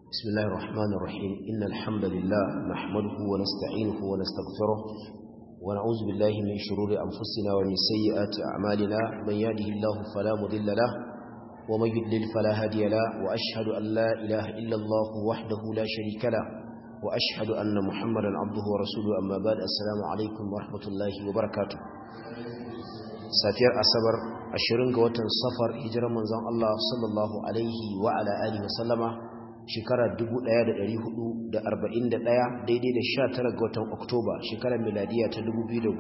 بسم الله الرحمن الرحيم إن الحمد لله نحمده ونستعينه ونستغفره ونعوذ بالله من شرور أنفسنا ومن سيئات أعمالنا من يهده الله فلا مضل له ومن يضلل فلا هادي له وأشهد أن لا إله إلا الله وحده لا شريك له وأشهد أن محمدا عبده ورسوله أما بعد السلام عليكم ورحمة الله وبركاته safiyar asabar 20 ga watan safar hijirar manzon Allah sallallahu alaihi wa ala alihi wa sallama shekarar 1441 daidai da 19 ga watan oktoba shekarar miladiya ta 2019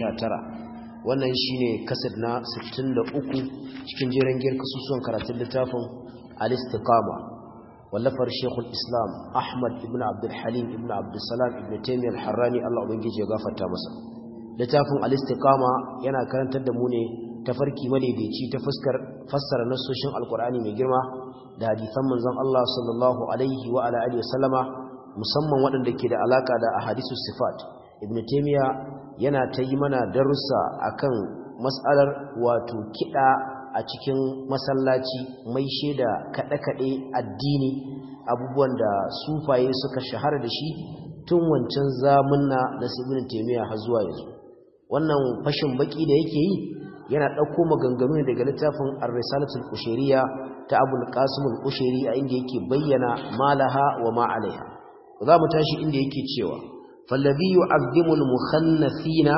wannan shine kasad na 63 cikin jerin giyar kasusuwan karatun littafin al-istiqama wallafar shekul islam ahmad ibn abdul halim ibn abdul salam ibn taymiyyah al-harrani Allah ubangiji ya gafarta masa littafin al-istiqama yana karantar da mu ne tafarki madaidaici ta fuskar fassara nassoshin alkur'ani mai girma da hadisan manzon Allah sallallahu alaihi wa ala alihi wasallama musamman waɗanda ke da alaka da ahadisus sifat ibn taymiya yana ta yi mana darussa akan mas'alar wato kida a cikin masallaci mai shaida kaɗe-kaɗe addini abubuwan da sufaye suka shahara da shi tun wancan zamunna na ibn taymiya har zuwa yanzu wannan fashin baki da yake yi yana ɗauko maganganu ne daga littafin ar-risalatul ushariya ta abul qasim al-ushari a inda yake bayyana malaha wa ma alaiha za mu tashi inda yake cewa fallazi yu'azzimu al-mukhannathina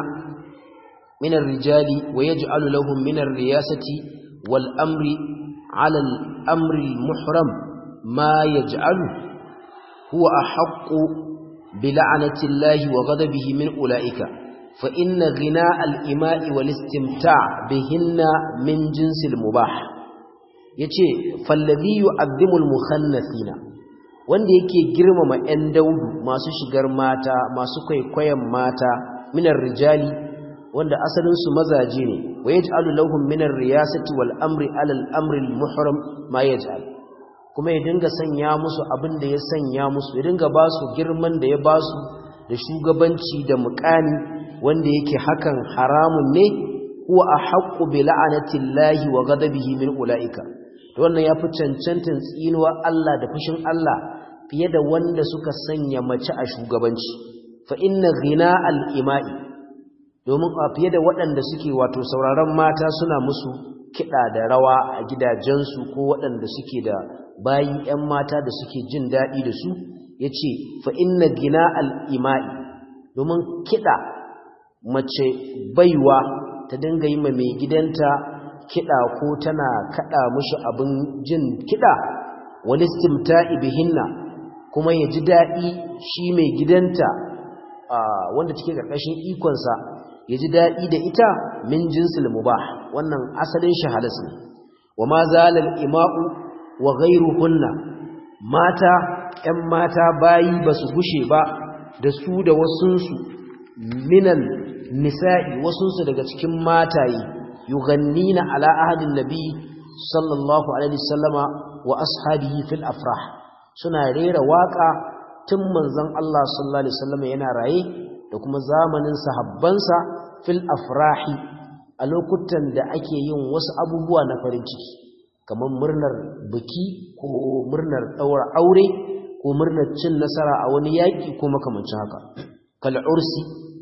min ar-rijali wa yaj'alu lahum min ar-riyasati wal amri 'ala al-amri al-muhram ma yaj'alu huwa ahaqqu bi la'nati llahi wa ghadabihi min ulaika فإن غناء الإماء والاستمتاع بهن من جنس المباح yace fallazi yu'azzimul mukhannathina wanda yake girmama 'yan daudu masu shigar mata masu kwaikwayon mata minar rijali wanda asalin su mazaje ne wa yaj'alu lahum minar riyasati wal amri alal amri al muhram ma yaj'al kuma ya dinga sanya musu abin da ya sanya musu ya dinga ba su girman da ya ba su da shugabanci da muƙani wanda yake hakan haramun ne huwa ahqqu bi la'anati llahi wa ghadabihi min ulaika to wannan yafi cancantin tsinuwa Allah da fushin Allah fiye da wanda suka sanya mace a shugabanci fa inna ghina al-ima'i domin a fiye da waɗanda suke wato sauraron mata suna musu kiɗa da rawa a gidajensu ko waɗanda suke da bayi 'yan mata da suke jin daɗi da su yace fa inna ghina al-ima'i domin kiɗa mace baiwa ta dinga yi ma mai gidanta kiɗa ko tana kaɗa mushi abin jin kiɗa wani stimta'i bihinna kuma ya ji daɗi shi mai gidanta wanda take ƙarƙashin ikonsa ya ji daɗi da ita min jinsil mubah wannan asalin shi halas ne wa ma zalal ima'u wa ghairuhunna mata 'yan mata bayi ba su gushe ba da su da wasunsu minan nisa'i wasunsu daga cikin mataye yughannina ala ahadin nabi sallallahu alaihi wasallama wa ashabihi fil afrah suna rera waka tun manzon Allah sallallahu alaihi wasallama yana raye da kuma zamanin sahabbansa fil afrahi a lokutan da ake yin wasu abubuwa na farin ciki kamar murnar biki ko murnar daura aure ko murnar cin nasara a wani yaki ko makamancin haka kal ursi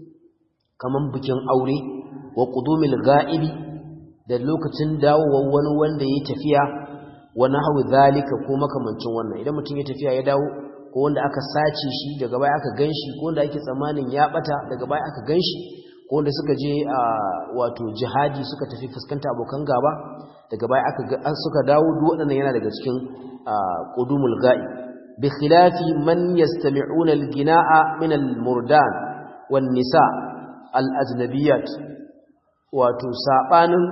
kaman bikin aure wa qudumil ga'ibi da lokacin dawowar wani wanda yayi tafiya wa nahwu zalika ko makamancin wannan idan mutum ya tafiya ya dawo ko wanda aka sace shi daga baya aka ganshi ko wanda ake tsammanin ya bata daga baya aka ganshi ko wanda suka je a wato jihadi suka tafi fuskanta abokan gaba daga baya aka suka dawo duk waɗannan yana daga cikin qudumul ga'ib bi khilafi man yastami'una al-gina'a min al-murdan wan nisa' al'ajnabiyat wato saɓanin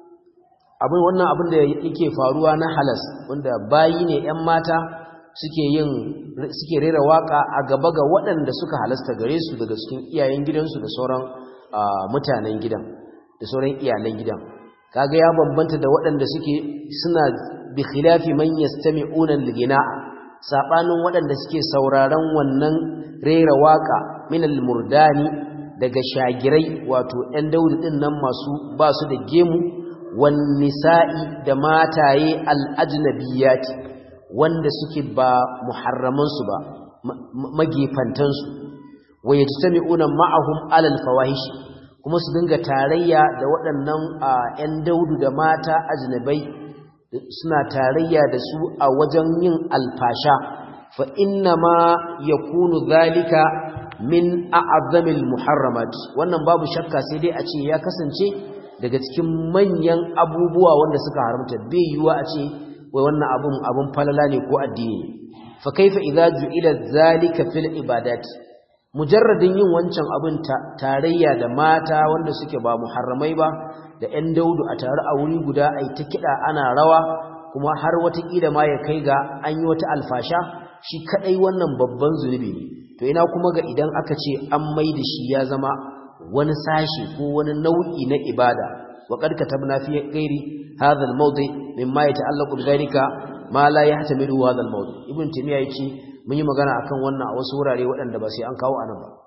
abin wannan abin da yake faruwa na halas wanda bayi ne ‘yan mata suke yin suke rera waka a gaba ga waɗanda suka halasta gare su daga cikin iyayen gidansu da sauran mutanen gidan da sauran iyalan gidan kaga ya bambanta da waɗanda suke suna bi khilafi man yastami'una al-ghina'a sabanin waɗanda suke sauraron wannan rera waka min al-murdani daga shagirai wato ‘yan daudu ɗin nan masu ba su da gemu wan nisa'i da mataye al'ajnabiyati wanda suke ba muharramansu ba magefantansu wa yajtami'una ma'ahum alal fawahish kuma su dinga tarayya da waɗannan ƴan daudu da mata ajnabai suna tarayya da su a wajen yin alfasha fa inna ma yakunu zalika min a'azzamil muharramat wannan babu shakka sai dai a ce ya kasance daga cikin manyan abubuwa wanda suka haramta bai yiwa a ce wai wannan abun abun falala ne ko addini fa kaifa idza ju'ila zalika fil ibadat mujarradin yin wancan abun tarayya da mata wanda suke ba muharramai ba da 'yan daudu a tare a wuri guda ai ta kiɗa ana rawa kuma har watakila ma ya kai ga an yi wata alfasha shi kaɗai wannan babban zunubi ne to ina kuma ga idan aka ce an mai da shi ya zama wani sashi ko wani nau'i na ibada wa qad katabna fi ghairi hadha al-mawdi mimma yata'allaqu bi dhalika ma la yahtamilu hadha al-mawdi ibn timiya yace mun yi magana akan wannan a wasu wurare waɗanda ba sai an kawo anan ba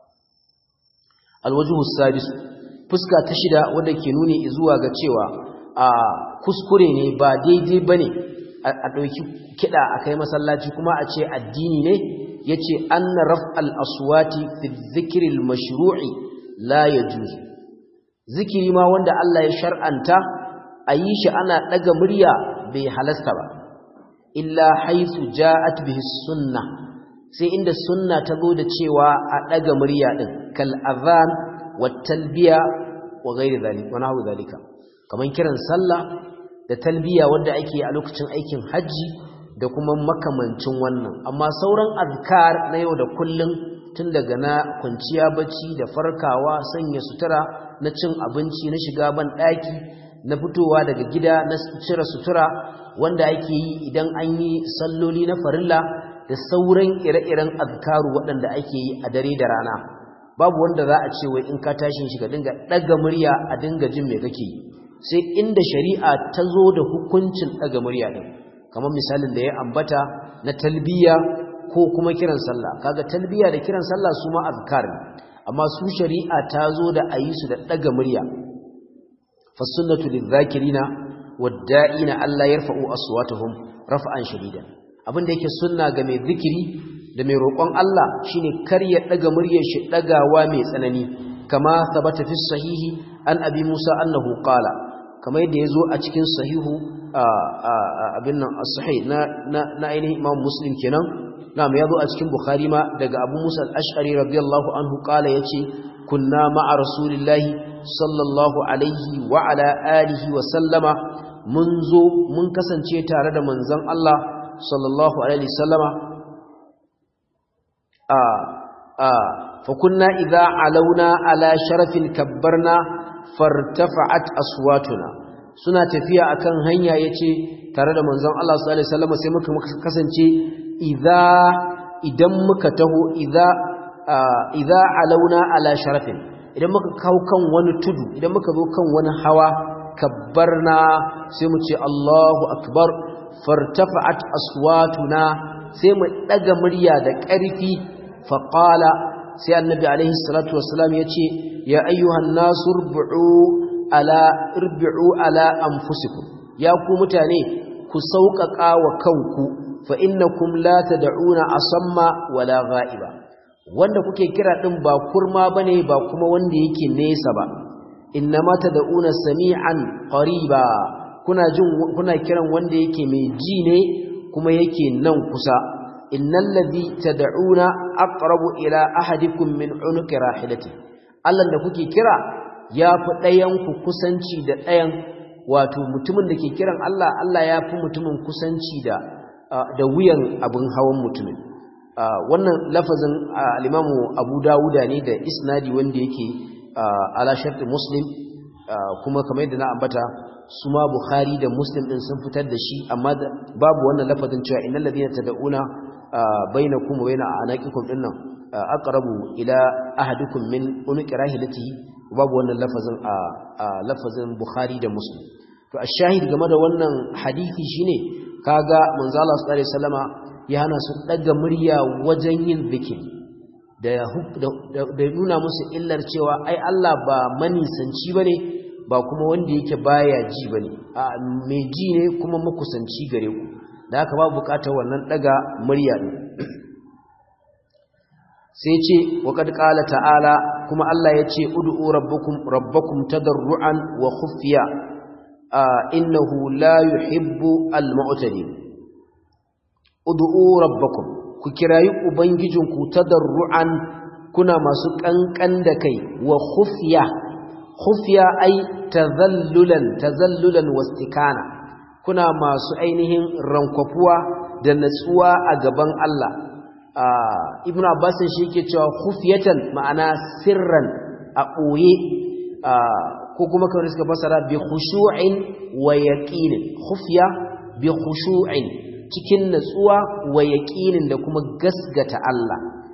al-wajhu sadis fuska ta shida wanda ke nuni zuwa ga cewa a kuskure ne ba daidai bane a dauki kida akai masallaci kuma a ce addini ne yace anna raf'al aswati fi dhikri al-mashru'i la yajuz zikiri ma wanda Allah ya shar'anta ayi shi ana daga murya bai halasta ba illa haythu ja'at bihi sunnah sai inda sunna ta zo da cewa a daga murya din kal adhan wat talbiya wa ghairi dhalik wa nahu dhalika kaman kiran sallah da talbiya wanda ake a lokacin aikin haji da kuma makamancin wannan amma sauran azkar na yau da kullun tun daga na kwanciya bacci da farkawa sanya sutura na cin abinci na shiga ban daki na fitowa daga gida na cire sutura wanda ake yi idan an yi salloli na farilla da sauran ire-iren azkaru waɗanda ake yi a dare da rana babu wanda za a ce wai in ka tashin shi ka dinga ɗaga murya a dinga jin me kake yi sai inda shari'a ta zo da hukuncin ɗaga murya ɗin kamar misalin da ya ambata na talbiya ko kuma kiran sallah kaga talbiya da kiran sallah su ma azkar ne amma su shari'a ta zo da a yi su da ɗaga murya fasunnatu lidh-dhakirina wad-da'ina alla yarfa'u aswatahum raf'an shadidan abin da yake sunna ga mai zikiri da mai roƙon Allah shine kar ya daga muryar shi dagawa mai tsanani kama sabata fi sahihi an abi Musa annahu qala kamar yadda yazo a cikin sahihu abin nan as-sahih na na ainihin Imam Muslim kenan na'am yazo a cikin Bukhari ma daga Abu Musa al-Ash'ari radiyallahu anhu qala yace kunna ma'a rasulillahi sallallahu alaihi wa ala alihi wa sallama mun zo mun kasance tare da manzon Allah sallallahu alaihi sallama a a fa kunna idza alauna ala sharafin kabbarna fartafa'at aswatuna suna tafiya akan hanya yace tare da manzon Allah sallallahu alaihi sallama sai muka kasance idza idan muka taho idza idza alauna ala sharafin idan muka kawo kan wani tudu idan muka zo kan wani hawa kabbarna sai mu ce Allahu akbar fartafa'at aswatuna sai mu daga murya da ƙarfi faqala sai annabi alaihi salatu wassalam yace ya ayyuhan nasu rub'u ala irbi'u ala anfusikum ya ku mutane ku sauƙaƙa wa kanku fa innakum la tad'una asamma wala ghaiba wanda kuke kira din ba kurma bane ba kuma wanda yake nesa ba innama tad'una sami'an qariba kuna jin kuna kiran wanda yake mai ji ne kuma yake nan kusa innal ladhi tad'una aqrabu ila ahadikum min unuqi rahilati Allah da kuke kira yafi ɗayan ku kusanci da ɗayan wato mutumin da ke kiran Allah Allah yafi mutumin kusanci da da wuyan abin hawan mutumin wannan lafazin al-Imam Abu Dawuda ne da isnadi wanda yake ala shartu Muslim kuma kamar yadda na ambata su ma Bukhari da Muslim din sun fitar da shi amma babu wannan lafazin cewa innal ladina tad'una bainakum wa baina anaqikum dinnan aqrabu ila ahadikum min unqi rahilatihi babu wannan lafazin a lafazin Bukhari da Muslim to ashahid game da wannan hadisi shine kaga manzo Allah sallallahu alaihi wasallama ya hana su daga murya wajen yin zikiri da da nuna musu illar cewa ai Allah ba manisanci bane ba kuma wanda yake baya ji bane a mai ji ne kuma makusanci gare ku da haka babu bukatar wannan daga murya din sai ce wa kad qala ta'ala kuma Allah ya ce ud'u rabbukum rabbakum tadarruan wa khufiya innahu la yuhibbu al-mu'tadin ud'u rabbakum ku kirayi ubangijinku tadarruan kuna masu kankan da kai wa khufiya khufiya ai tazallulan tazallulan wastikana kuna masu ainihin rankwafuwa da natsuwa a gaban Allah ibnu abbas shi yake cewa khufiyatan ma'ana sirran a boye ko kuma kawai suka fasara bi khushu'in wa yaqinin khufiya bi khushu'in cikin natsuwa wa yaqinin da kuma gasgata Allah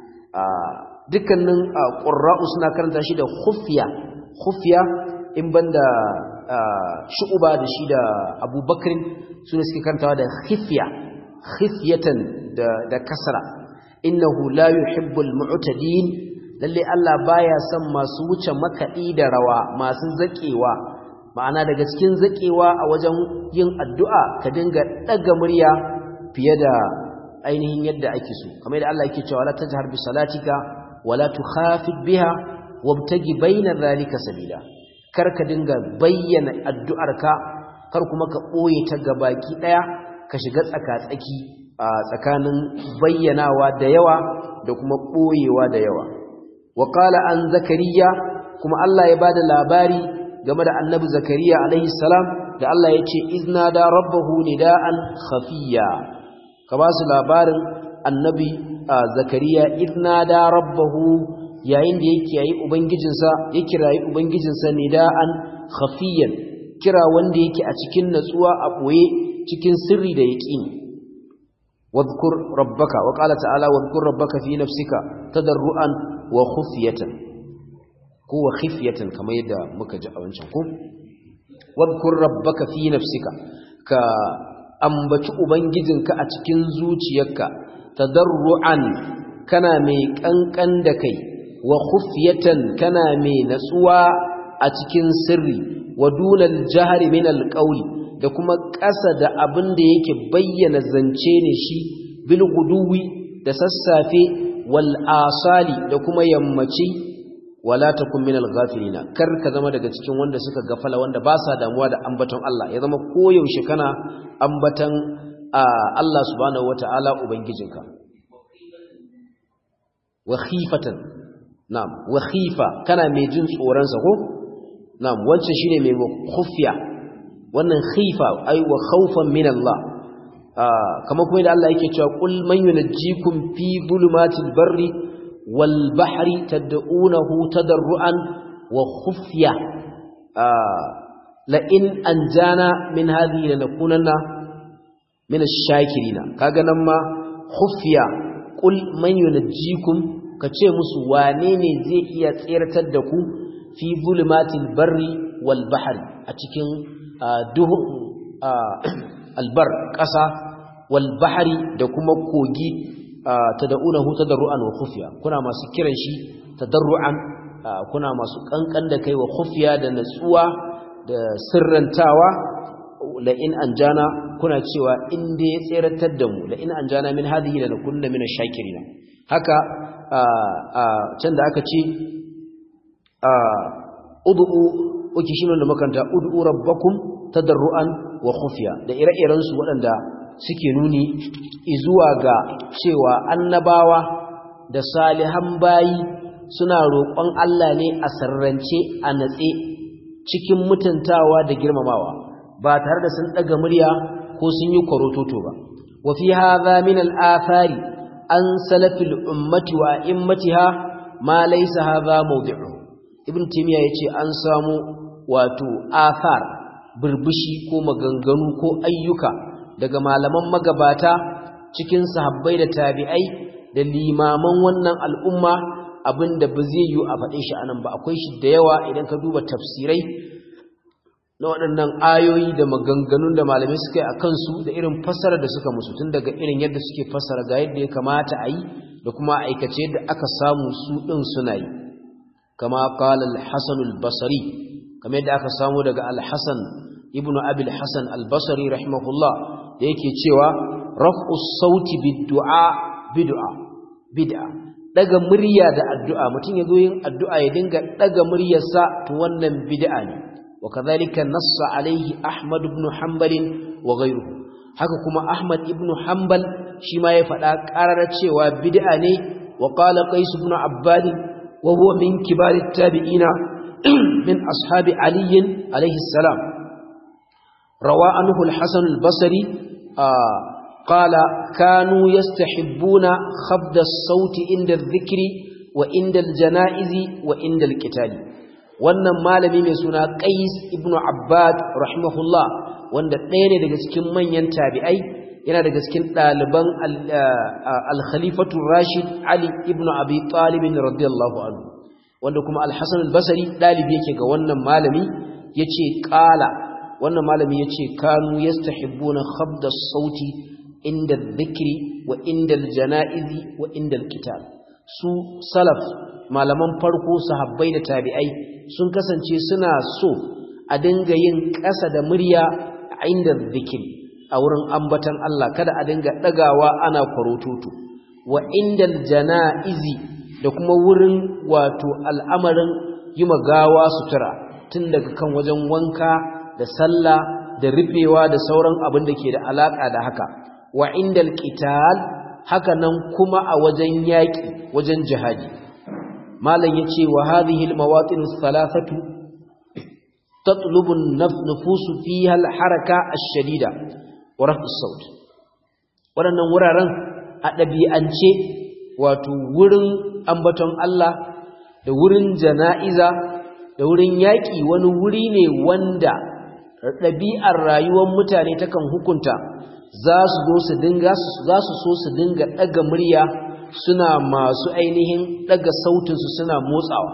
dukkanin qurra'u suna karanta shi da khufiya khufiya in banda shu'uba da shi da abubakar su ne suke karantawa da khifiya khifiyatan da da kasra innahu la yuhibbul mu'tadin lalle Allah baya son masu wuce makadi da rawa masu zakewa ma'ana daga cikin zakewa a wajen yin addu'a ka dinga daga murya fiye da ainihin yadda ake so kamar da Allah yake cewa la tajhar bi salatika wala tukhafid biha wabtagi bayna dhalika sabila kar ka dinga bayyana addu'arka kar kuma ka ɓoye ta gabaki ɗaya ka shiga tsaka-tsaki a tsakanin bayyanawa da yawa da kuma ɓoyewa da yawa wa an zakariya kuma Allah ya ba da labari game da annabi zakariya alaihi salam da Allah ya ce izna da rabbahu nida'an khafiya ka ba su labarin annabi zakariya izna da rabbahu yayin da yake yayi ubangijinsa ya kirayi ubangijinsa nida'an khafiyan kira wanda yake a cikin natsuwa a boye cikin sirri da yaqini wadhkur rabbaka wa qala ta'ala wadhkur rabbaka fi nafsika tadarruan wa khufyatan ko wa khifyatan kamar yadda muka ji a wancan ko wadhkur rabbaka fi nafsika ka ambaci ubangijinka a cikin zuciyarka tadarruan kana mai kankan da kai wa khufyatan kana mai natsuwa a cikin sirri wa dunal jahri min alqawli da kuma ƙasa da abin da yake bayyana zance ne shi bil guduwi da sassafe wal asali da kuma yammaci wala takun min alghafilina kar ka zama daga cikin wanda suka gafala wanda ba sa damuwa da ambaton Allah ya zama koyaushe kana ambatan Allah subhanahu wataala ubangijinka wa khifatan na'am wa khifa kana mai jin tsoron sa ko na'am wancan shine mai khufiya wannan khifa ai wa khawfan min Allah kamar kuma da Allah yake cewa qul man yunajjikum fi dhulumatil barri wal bahri tad'unahu tadarruan wa khufya la in anjana min hadhihi lanakunanna min ash-shakirina kaga nan ma khufya qul man yunajjikum kace musu wane ne zai iya tsirtar da ku fi zulumatil barri wal bahri a cikin duhu albar ƙasa wal bahri da kuma kogi tad'unahu tadarruan wa khufiya kuna masu kiran shi tadarruan kuna masu kankan da kai wa khufiya da natsuwa da sirrantawa la in anjana kuna cewa in dai ya tseratar da mu la in anjana min hadhihi la nakunna min ash-shakirin haka can da aka ce ud'u uki shi da makanta ud'u rabbakum tadarruan wa khufiya da ire-iren su waɗanda suke nuni zuwa ga cewa annabawa da salihan bayi suna roƙon Allah ne a sarrance a natse cikin mutuntawa da girmamawa ba tare da sun ɗaga murya ko sun yi kwarototo ba wa fi hadha min al-athari an salafil ummati wa immatiha ma laysa hadha mawdi'u ibn timiya yace an samu wato athar burbushi ko maganganu ko ayyuka daga malaman magabata cikin sahabbai da tabi'ai da limaman wannan al'umma abinda ba zai yi a faɗe shi anan ba akwai shi da yawa idan ka duba tafsirai na waɗannan ayoyi da maganganun da malamai suka yi a kansu da irin fassara da suka musu tun daga irin yadda suke fassara ga yadda ya kamata a yi da kuma aikace yadda aka samu su ɗin suna yi kama qala al-hasan al-basri kamar yadda aka samu daga al-hasan ibnu abi al-hasan al-basri rahimahullah da yake cewa raf'u sauti bid'a bid'a bid'a daga murya da addu'a mutum yazo yin addu'a ya dinga daga muryarsa to wannan bid'a ne wa kadhalika nassa alaihi ahmad ibn hanbal wa ghayruhu haka kuma ahmad ibn hanbal shi ma ya faɗa ƙarar cewa bid'a ne wa qala qais ibn abbad wa huwa min kibar at-tabi'ina min ashabi ali alayhi salam rawa anhu al-hasan al-basri qala kanu yastahibbuna khabda as-sauti inda adh-dhikri wa inda al-janaizi wa inda al-qitali wannan malami mai suna qais ibn abbad rahimahullah wanda ɗaya ne daga cikin manyan tabi'ai yana daga cikin ɗaliban al-khalifatu rashid ali ibn abi talib radiyallahu anhu wanda kuma al-hasan al-basri ɗalibi yake ga wannan malami yace qala wannan malami yace kanu yastahibbuna khabda sauti inda dhikri wa inda al-janaizi wa inda al-kitab su salaf malaman farko sahabbai da tabi'ai sun kasance suna so a dinga yin ƙasa da murya inda dhikri a wurin ambatan Allah kada a dinga dagawa ana kwarototo wa indal janaizi da kuma wurin wato al'amarin yi magawa sutura tun daga kan wajen wanka da sallah da rufewa da sauran abin da ke da alaka da haka wa indal qital haka nan kuma a wajen yaki wajen jihadi malam yace wa hadhihi almawatin thalathatu tatlubu an-nufus fiha al-haraka ash-shadida wa raf'u saut waɗannan wuraren a ɗabi'ance wato wurin ambaton Allah da wurin jana'iza da wurin yaƙi wani wuri ne wanda ɗabi'ar rayuwar mutane takan hukunta za su zo su dinga za su so su dinga ɗaga murya suna masu ainihin ɗaga sautinsu suna motsawa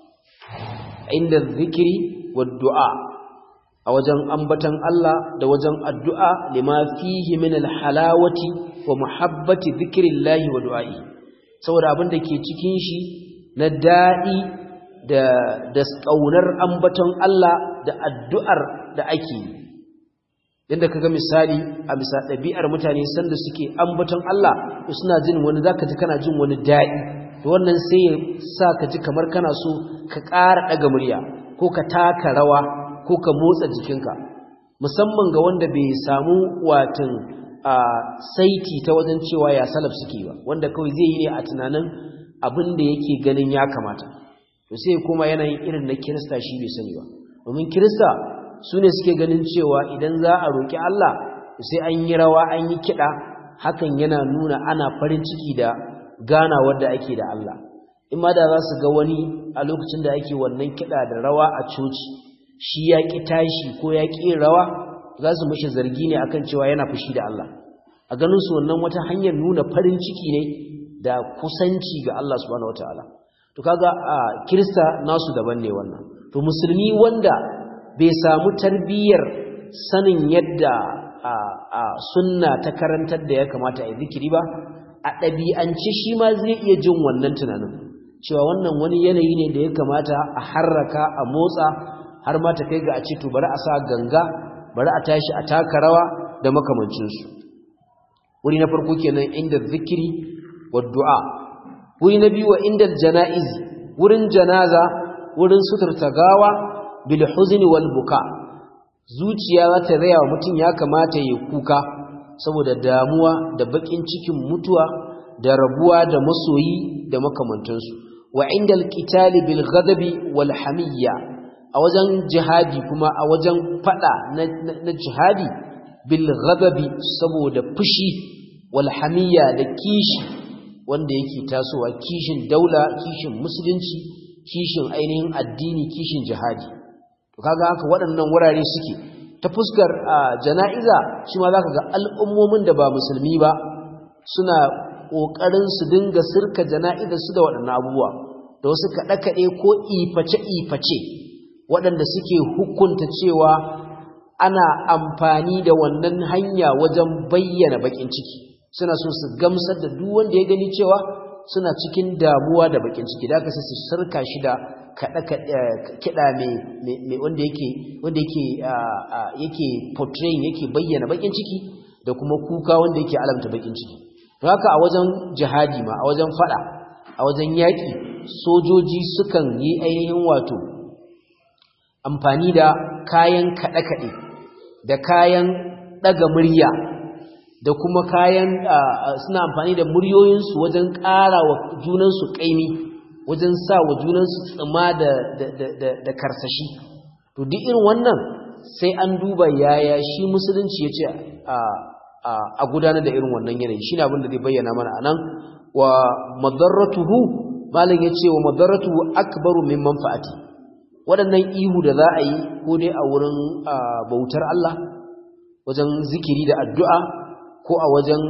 inda zikiri wa du'a a wajen ambatan Allah da wajen addu'a lima fihi min alhalawati wa muhabbati zikrillahi wa du'a'i saboda abin da ke cikin shi na daɗi da da kaunar ambaton Allah da addu'ar da ake yi yadda kaga misali a bisa ɗabi'ar mutane sanda suke ambaton Allah to suna jin wani zaka ji kana jin wani daɗi to wannan sai ya sa ka ji kamar kana so ka ƙara ɗaga murya ko ka taka rawa ko ka motsa jikinka musamman ga wanda bai samu watan a saiti ta wajen cewa ya salaf suke ba wanda kawai zai yi ne a tunanin abin da yake ganin ya kamata to sai kuma yanayin irin na kirista shi bai sani ba domin kirista su ne suke ganin cewa idan za a roƙi Allah sai an yi rawa an yi kiɗa hakan yana nuna ana farin ciki da gana wadda ake da Allah in ma da za su ga wani a lokacin da ake wannan kiɗa da rawa a coci shi ya ƙi tashi ko ya ƙi rawa za su mashi zargi ne akan cewa yana fushi da Allah a ganin su wannan wata hanyar nuna farin ciki ne da kusanci ga Allah subhanahu wataala to kaga a kirista nasu daban ne wannan to musulmi wanda bai samu tarbiyyar sanin yadda a sunna ta karantar da ya kamata a zikiri ba a ɗabi'ance shi ma zai iya jin wannan tunanin cewa wannan wani yanayi ne da ya kamata a harraka a motsa har ma ta kai ga a ce to bari a sa ganga bari a tashi a taka rawa da makamancinsu wuri na farko kenan inda zikiri wa du'a wuri na biyu wa inda jana'iz wurin janaza wurin suturta gawa bil huzni wal buka zuciya za ta raya wa mutum ya kamata ya kuka saboda damuwa da bakin cikin mutuwa da rabuwa da masoyi da makamantansu wa inda alqitali bil ghadabi wal hamiyya a wajen jihadi kuma a wajen fada na jihadi bil ghadabi saboda fushi wal hamiyya da kishi wanda yake tasowa kishin daula kishin musulunci kishin ainihin addini kishin jihadi to kaga haka waɗannan wurare suke ta fuskar jana'iza shi ma zaka ga al'ummomin da ba musulmi ba suna kokarin su dinga sirka jana'iza su da waɗannan abubuwa da wasu kaɗe-kaɗe ko iface-iface waɗanda suke hukunta cewa ana amfani da wannan hanya wajen bayyana bakin ciki suna so su gamsar da duk wanda ya gani cewa suna cikin damuwa da bakin ciki da aka sai su sarka shi da kiɗa mai wanda yake wanda yake yake portraying yake bayyana bakin ciki da kuma kuka wanda yake alamta bakin ciki haka a wajen jihadi ma a wajen fada a wajen yaki sojoji sukan yi ainihin wato amfani da kayan kaɗe-kaɗe da kayan ɗaga murya da kuma kayan suna amfani da muryoyinsu wajen ƙara wa junansu ƙaimi wajen sa wa junansu tsima da karsashi to duk irin wannan sai an duba yaya shi musulunci ya ce a gudanar da irin wannan yanayi shi ne abin da zai bayyana mana anan wa madarratuhu malam ya ce wa madarratuhu akbaru min manfa'ati waɗannan ihu da za a yi ko dai a wurin bautar Allah wajen zikiri da addu'a ko a wajen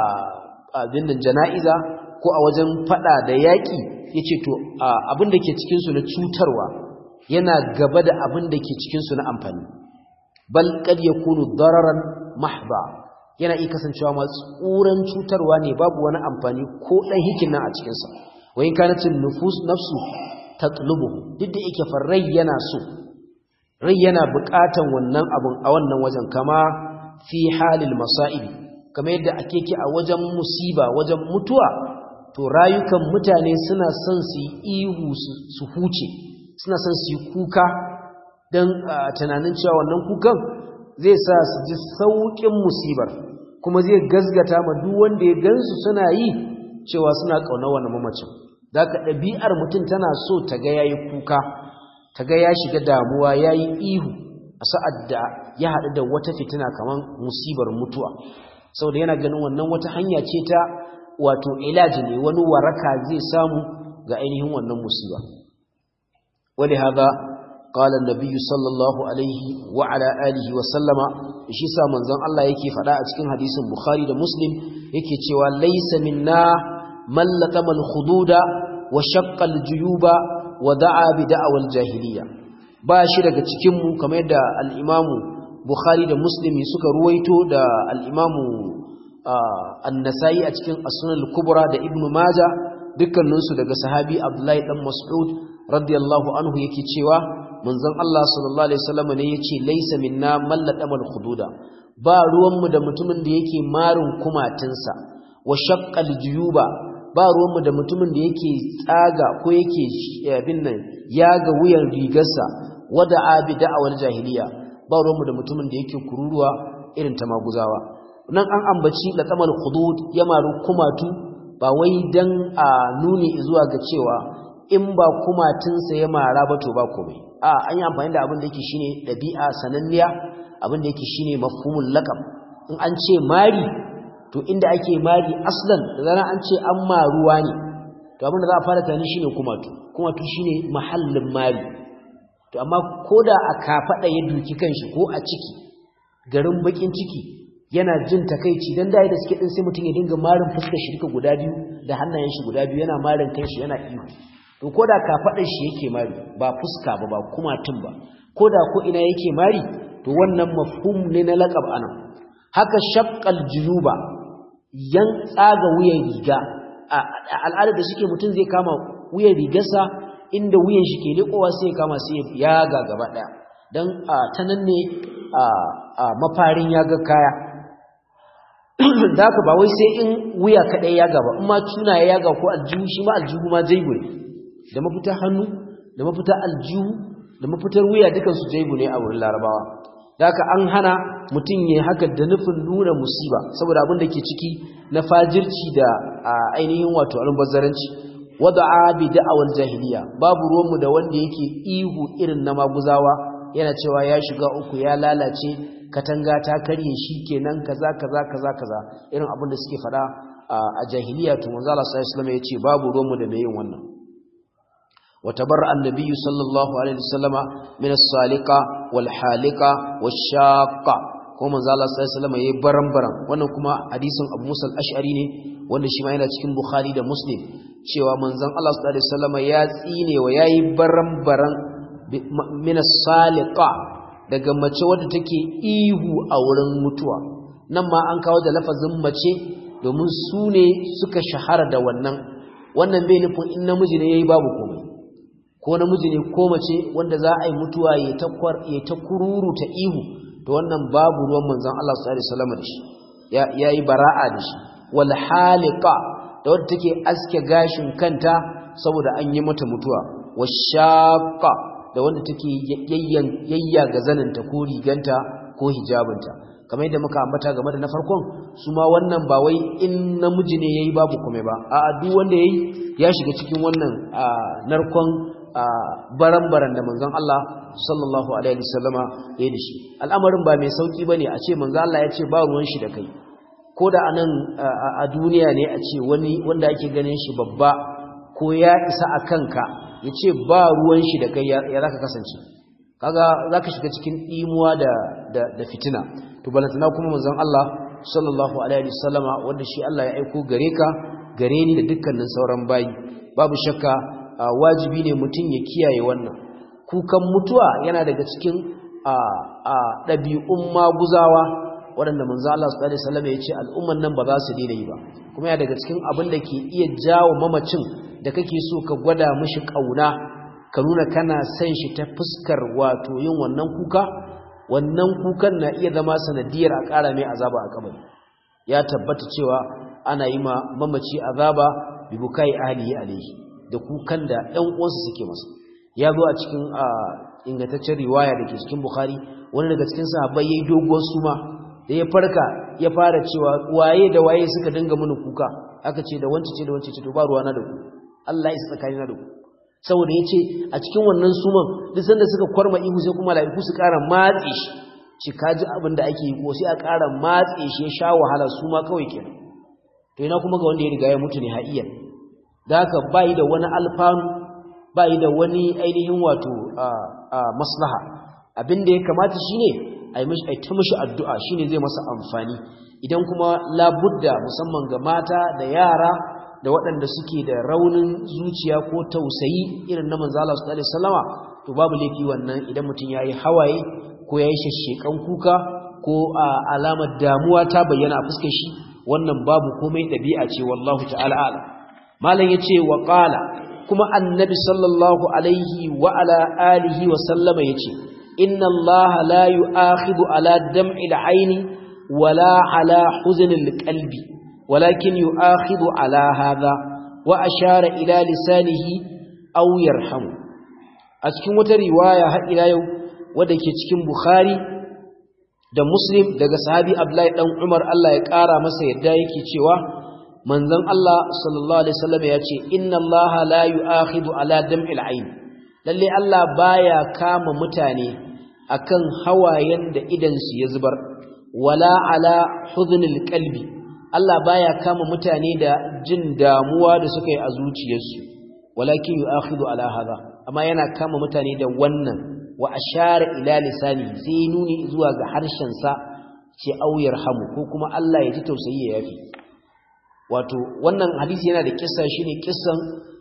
abin da jana'iza ko a wajen fada da yaƙi ya ce to abin da ke cikinsu na cutarwa yana gaba da abin da ke cikinsu na amfani bal kad ya kunu dararan mahba yana iya kasancewa masu tsuran cutarwa ne babu wani amfani ko ɗan hikin nan a cikinsa wayin kanacin nufus nafsu ta tulubu duk da yake farrai yana so rai yana buƙatan wannan abin a wannan wajen kama fi halil masa'ibi kamar yadda ake ki a wajen musiba wajen mutuwa to rayukan mutane suna son su yi ihu su huce suna son su yi kuka don tunanin cewa wannan kukan zai sa su ji sauƙin musibar kuma zai gazgata ma duk wanda ya gansu suna yi cewa suna ƙaunar wani mamacin da ka ɗabi'ar mutum tana so ta ga yayi kuka ta ga ya shiga damuwa yayi ihu a sa'ad da ya haɗu da wata fitina kamar musibar mutuwa saboda yana ganin wannan wata hanya ce ta wato ilaji ne wani waraka zai samu ga ainihin wannan musiba wani haza qala an-nabiy sallallahu alaihi wa ala alihi wa sallama shi sa manzon Allah yake faɗa a cikin hadisin Bukhari da Muslim yake cewa laysa minna man latama al-khududa wa shaqqa al-juyuba wa da'a bi da'awal jahiliya ba shi daga cikin mu kamar yadda al-imamu Bukhari da Muslim suka ruwaito da al-imamu an-Nasa'i a cikin as-Sunan al-Kubra da Ibn Majah dukkaninsu daga sahabi Abdullahi dan Mas'ud radiyallahu anhu yake cewa manzon Allah sallallahu alaihi wasallam ne yace laysa minna man latamal khududa ba ruwan mu da mutumin da yake marin kumatinsa wa shaqqal juyuba ba ruwan mu da mutumin da yake tsaga ko yake abin nan yaga wuyan rigarsa wada abi da'awal jahiliya ba ruwan mu da mutumin da yake kururuwa irin ta maguzawa nan an ambaci latamal khudud ya maru kumatu ba wai dan a nuni zuwa ga cewa in ba kumatinsa ya mara ba to ba komai a an yi amfani da abin da yake shine dabi'a sananniya abin da yake shine mafhumul laqab in an ce mari to inda ake mari aslan da zaran an ce an maruwa ne to abin da za a fara tani shine kumatu kumatu shine mahallin mari to amma koda a kafada ya duki kanshi ko a ciki garin bakin ciki yana jin takeici dan dai da suke din sai mutun ya dinga marin fuskar shi duka guda biyu da hannayen shi guda biyu yana marin kanshi yana ihu to koda kafadar shi yake mari ba fuska ba ba kumatun ba koda ko ina yake mari to wannan mafhum ne na laqab anan haka shaqqal junuba yan tsaga wuyan riga a al'adar da suke mutun zai kama wuyan rigarsa inda wuyan shi ke lekowa sai ya kama sai ya ga gaba daya dan ta nan ne a mafarin ya ga kaya da haka ba wai sai in wuya kaɗai ya gaba in ma tuna ya yaga ko aljihu shi ma aljihu ma jaibu ne da mafitar hannu da mafitar aljihu da mafitar wuya dukansu jaibu ne a wurin larabawa da haka an hana mutum ya haka da nufin nuna musiba saboda abin da ke ciki na fajirci da ainihin wato almubazzaranci wada'a bi da'awar jahiliya babu ruwanmu da wanda yake ihu irin na maguzawa yana cewa ya shiga uku ya lalace katanga ta karye shi kenan kaza kaza kaza kaza irin abin da suke fada a jahiliya to manzo Allah sallallahu alaihi wasallam yace babu romu da yin wannan wa tabarra annabi sallallahu alaihi wasallama min as-saliqa wal halika wash-shaqqa ko manzo Allah sallallahu alaihi wasallam yayi baran-baran wannan kuma hadisin Abu Musa al-Ash'ari ne wanda shi ma yana cikin Bukhari da Muslim cewa manzon Allah sallallahu alaihi wasallama ya tsine wa yayi baran-baran min as-saliqa daga mace wadda take ihu a wurin mutuwa nan ma an kawo da lafazin mace domin su ne suka shahara da wannan wannan bai nufin in namiji ne yayi babu komai ko namiji ne ko mace wanda za a yi mutuwa ya ta ya ta kururu ta ihu to wannan babu ruwan manzon Allah sallallahu alaihi wasallam da shi ya yi bara'a da shi wal haliqa da wadda take aske gashin kanta saboda an yi mata mutuwa washaqa da wanda take yayya ga zaninta ko riganta ko hijabinta kamar yadda muka ambata game da na farkon su ma wannan ba wai in namiji ne yayi babu kome ba a duk wanda yayi ya shiga cikin wannan narkon baran-baran da manzon Allah sallallahu alaihi wasallama ya da shi al'amarin ba mai sauki bane a ce manzon Allah ya ce ba ruwan shi da kai ko da anan a duniya ne a ce wani wanda ake ganin shi babba ko ya isa a kanka ya ce ba ruwan shi da kai ya zaka kasance kaga zaka shiga cikin imuwa da da fitina to balantana kuma manzon Allah sallallahu alaihi wasallama wanda shi Allah ya aiko gare ka gare ni da dukkanin sauran bayi babu shakka wajibi ne mutum ya kiyaye wannan kukan mutuwa yana daga cikin ɗabi'un maguzawa waɗanda manzo Allah sallallahu alaihi wasallam ya ce al'umman nan ba za su daina yi ba kuma yana daga cikin abin da ke iya jawo mamacin da kake so ka gwada mishi kauna ka nuna kana son shi ta fuskar wato yin wannan kuka wannan kukan na iya zama sanadiyar a ƙara mai azaba a kabari ya tabbata cewa ana yi ma mamaci azaba bi bukai ahlihi alaihi da kukan da ɗan uwansa suke masa ya zo a cikin ingantaccen riwaya da ke cikin bukhari wani daga cikin sahabbai yayi doguwar suma da ya farka ya fara cewa waye da waye suka dinga mini kuka aka ce da wance ce da wance ce to ba ruwana da ku Allah ya tsakani na da ku saboda yace a cikin wannan suman duk sanda suka kwarma ihu sai kuma laiku su ƙara matse shi ci kaji abin da ake yi ko sai a ƙara matse shi ya sha wahala su ma kawai kenan to ina kuma ga wanda ya riga ya mutu ne ha'iyan da haka bai da wani alfanu bai da wani ainihin wato maslaha abin da ya kamata shine a yi mishi ta mishi addu'a shine zai masa amfani idan kuma labudda musamman ga mata da yara da waɗanda suke da raunin zuciya ko tausayi irin na manzo Allah sallallahu alaihi wasallama to babu laifi wannan idan mutum yayi hawaye ko yayi shashshekan kuka ko alamar damuwa ta bayyana a fuskar shi wannan babu komai dabi'a ce wallahu ta'ala a'lam malam yace wa qala kuma annabi sallallahu alaihi wa ala alihi wa sallama yace inna allaha la yu'akhidhu ala dam'il aini wala ala huznil qalbi walakin yu'akhidhu ala hadha wa ashara ila lisanihi aw yarhamu a cikin wata riwaya har ila yau wadda ke cikin bukhari da muslim daga sahabi abdullahi dan umar Allah ya kara masa yadda yake cewa manzon Allah sallallahu alaihi wasallam ya ce inna Allah la yu'akhidhu ala dam'il ayn lalle Allah baya kama mutane akan hawayen da idan su ya zubar wala ala hudhnil qalbi Allah baya kama mutane da jin damuwa da suka yi a zuciyarsu walakin yu'akhidhu ala hadha amma yana kama mutane da wannan wa ashara ila lisani sai nuni zuwa ga harshen sa ce auyar hamu ko kuma Allah ya ji tausayi ya yafi wato wannan hadisi yana da kissa shine kissan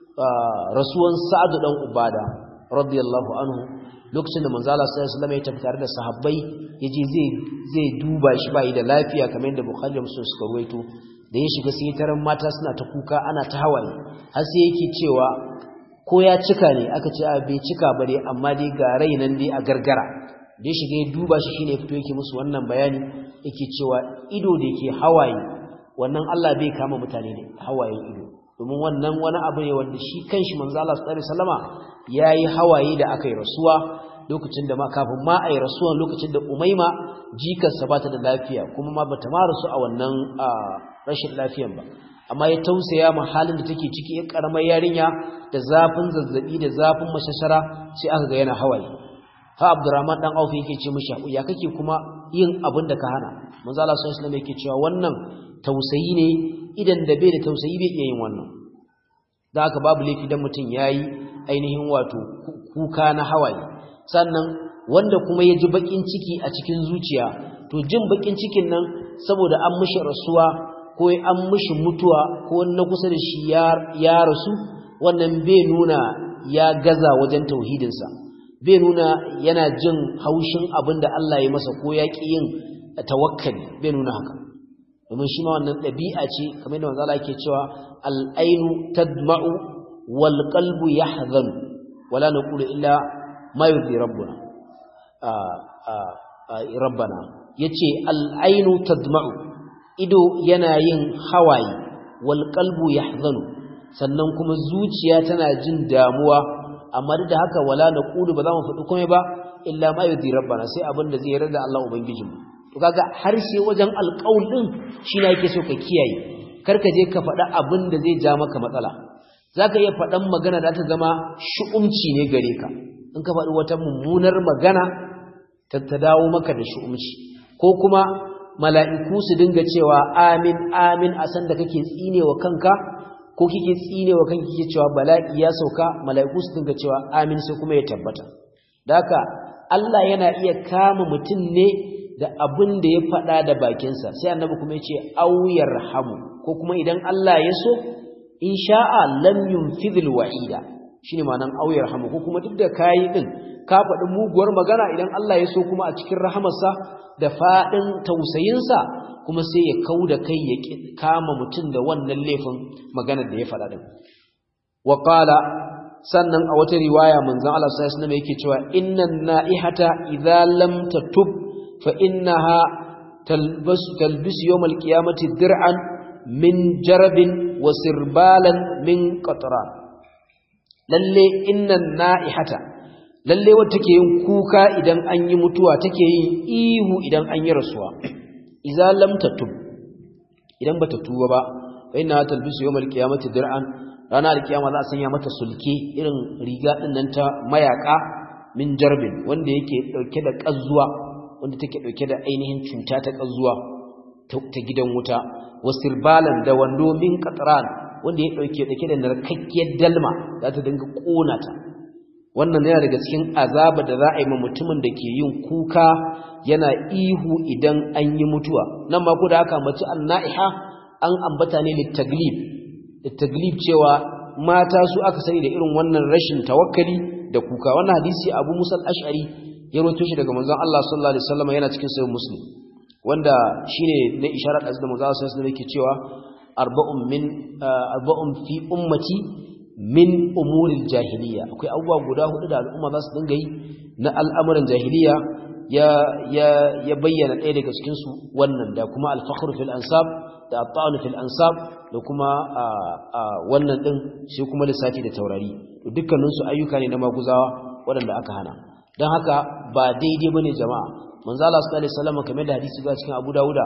rasuwan Sa'ad dan Ubada radiyallahu anhu lokacin da manzo Allah sallallahu alaihi wasallam ya tafi tare da sahabbai yaje zai zai duba shi bai da lafiya kamar yadda Bukhari da Muslim suka ruwaito da ya shiga sai taran mata suna ta kuka ana ta hawaye har sai yake cewa ko ya cika ne aka ce a bai cika ba dai amma dai ga rai nan dai a gargara da ya shiga ya duba shi shine fito yake musu wannan bayani yake cewa ido da yake hawaye wannan Allah bai kama mutane ne hawayen ido domin wannan wani abu ne wanda shi kanshi manzo Allah sallallahu alaihi wasallama yayi hawaye da aka yi rasuwa lokacin da ma kafin ma ai rasuwan lokacin da Umaima jikarsa bata da lafiya kuma ma bata ma rasu a wannan rashin lafiyan ba amma ya tausaya ma halin da take ciki ya karamar yarinya da zafin zazzabi da zafin mashashara sai aka ga yana hawaye ha Abdurrahman dan Auf yake ce mishi ya kake kuma yin abin da ka hana manzo Allah sallallahu alaihi wasallam yake cewa wannan tausayi ne idan da bai da tausayi bai iya yin wannan da haka babu laifi dan mutum yayi ainihin wato kuka na hawaye sannan wanda kuma ya ji bakin ciki a cikin zuciya to jin bakin cikin nan saboda an mishi rasuwa ko an mishi mutuwa ko na kusa da shi ya rasu wannan bai nuna ya gaza wajen tauhidinsa bai nuna yana jin haushin abin da Allah ya masa ko ya ƙi yin tawakkali bai nuna haka domin shi ma wannan ɗabi'a ce kamar yadda manzo Allah yake cewa al-ainu tadma'u wal qalbu yahzan wala naqulu illa ma yurdi rabbuna rabbana yace al-ainu tadma'u ido yana yin hawaye wal qalbu yahzanu sannan kuma zuciya tana jin damuwa amma duk da haka wala naqulu ba za mu faɗi komai ba illa ma yudi rabbana sai abin da zai yarda Allah ubangijinmu to kaga harshe wajen alƙaul din shi ne yake so ka kiyaye kar ka je ka faɗa abin da zai ja maka matsala zaka iya faɗan magana da ta zama shu'umci ne gare ka in ka faɗi wata mummunar magana ta dawo maka da shu'umci ko kuma mala'iku su dinga cewa amin amin a san da kake tsinewa kanka ko kike tsinewa kanki kike cewa bala'i ya sauka mala'iku su dinga cewa amin sai kuma ya tabbata da haka Allah yana iya kama mutum ne da abin da ya faɗa da bakinsa sai annabi kuma ya ce auyar hamu ko kuma idan Allah ya so in sha'a lam yunfidhil wa'ida shine ma'anan auyar hamu ko kuma duk da kayi din ka faɗi muguwar magana idan Allah ya so kuma a cikin rahamarsa da faɗin tausayinsa kuma sai ya kau da kai ya kama mutum da wannan laifin maganar da ya faɗa din wa qala sannan a wata riwaya manzon Allah sallallahu alaihi wasallam yake cewa innan na'ihata idza lam tatub fa innaha talbasu talbisu yawm alqiyamati dir'an min jarabin wa sirbalan min qatran lalle innan na'ihata lalle wata take yin kuka idan an yi mutuwa take yin ihu idan an yi rasuwa idza lam tatub idan bata tuba ba fa innaha talbisu yawm alqiyamati dir'an ranar alkiyama za a sanya mata sulke irin riga din nan ta mayaka min jarbin wanda yake dauke da kazzuwa wanda take dauke da ainihin cuta ta kazzuwa ta gidan wuta wasirbalan da wando min qatran wanda ya dauke dauke da narkakkiyar dalma za ta dinga kona ta wannan yana daga cikin azaba da za a yi ma mutumin da ke yin kuka yana ihu idan an yi mutuwa nan ma ko da haka mace annaiha an ambata ne litaglib litaglib cewa mata su aka sani da irin wannan rashin tawakkali da kuka wannan hadisi Abu Musa al-Ash'ari ya rawaito shi daga manzon Allah sallallahu alaihi wasallam yana cikin sahih Muslim wanda shine na isharar da manzon Allah sallallahu alaihi wasallam yake cewa arba'un min arba'un fi ummati min umuril jahiliya akwai abubuwa guda hudu da al'umma za su dinga yi na al'amuran jahiliya ya ya ya bayyana ɗaya daga cikin su wannan da kuma al-fakhr fil ansab da at fil ansab da kuma wannan din sai kuma lissafi da taurari to dukkanin su ayyuka ne na maguzawa waɗanda aka hana dan haka ba daidai bane jama'a manzo Allah sallallahu alaihi wasallam kamar da hadisi ga cikin Abu Dawuda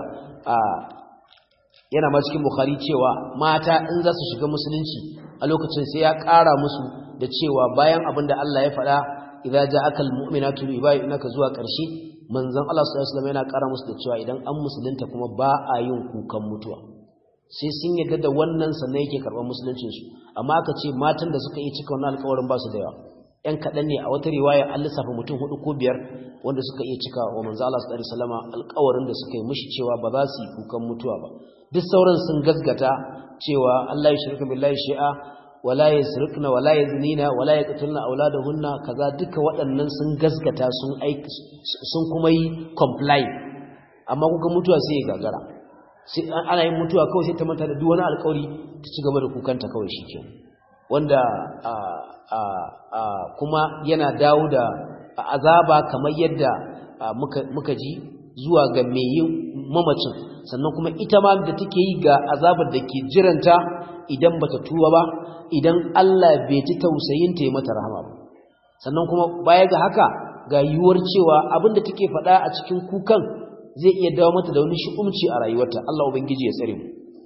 yana ma cikin Bukhari cewa mata in za su shiga musulunci a lokacin sai ya ƙara musu da cewa bayan abin da Allah ya faɗa idza ja'aka almu'minatu yubayyinaka zuwa ƙarshe manzon Allah sallallahu alaihi wasallam yana ƙara musu da cewa idan an musulunta kuma ba a yin kukan mutuwa sai sun yadda da wannan sannan yake karɓar musuluncin su amma aka ce matan da suka yi cika wannan alƙawarin ba su da yawa ƴan kaɗan ne a wata riwaya an lissafa mutum hudu ko biyar wanda suka iya cika wa manzo Allah sallallahu alaihi wasallam alƙawarin da suka yi mishi cewa ba za su yi kukan mutuwa ba duk sauran sun gasgata cewa Allah ya shirka billahi shi'a wala yasrikna wala yaznina wala yaqtulna auladahunna kaza duka waɗannan sun gasgata sun aiki sun kuma yi comply amma kuka mutuwa sai ya gagara sai ana yin mutuwa kawai sai ta manta da duk wani alƙawari ta ci gaba da kukanta kawai shike wanda a a a kuma yana dawo da azaba kamar yadda muka muka ji zuwa ga mai yin mamacin sannan kuma ita ma da take yi ga azabar da ke jiranta idan bata tuba ba idan Allah bai ji tausayinta ya mata rahama ba sannan kuma baya ga haka ga yiwuwar cewa abinda take faɗa a cikin kukan zai iya dawo mata da wani shi'umci a rayuwarta Allah ubangiji ya tsare mu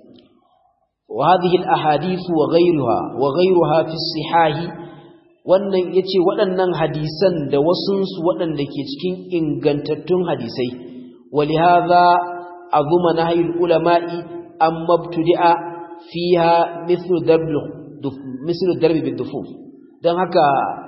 wa hadhihi al-ahadith wa ghayruha wa ghayruha fi sihah wannan yace waɗannan hadisan da wasunsu waɗanda ke cikin ingantattun hadisai ولهذا عظم نهي العلماء أما ابتدأ فيها مثل درب مثل الدرب بالدفوف dan haka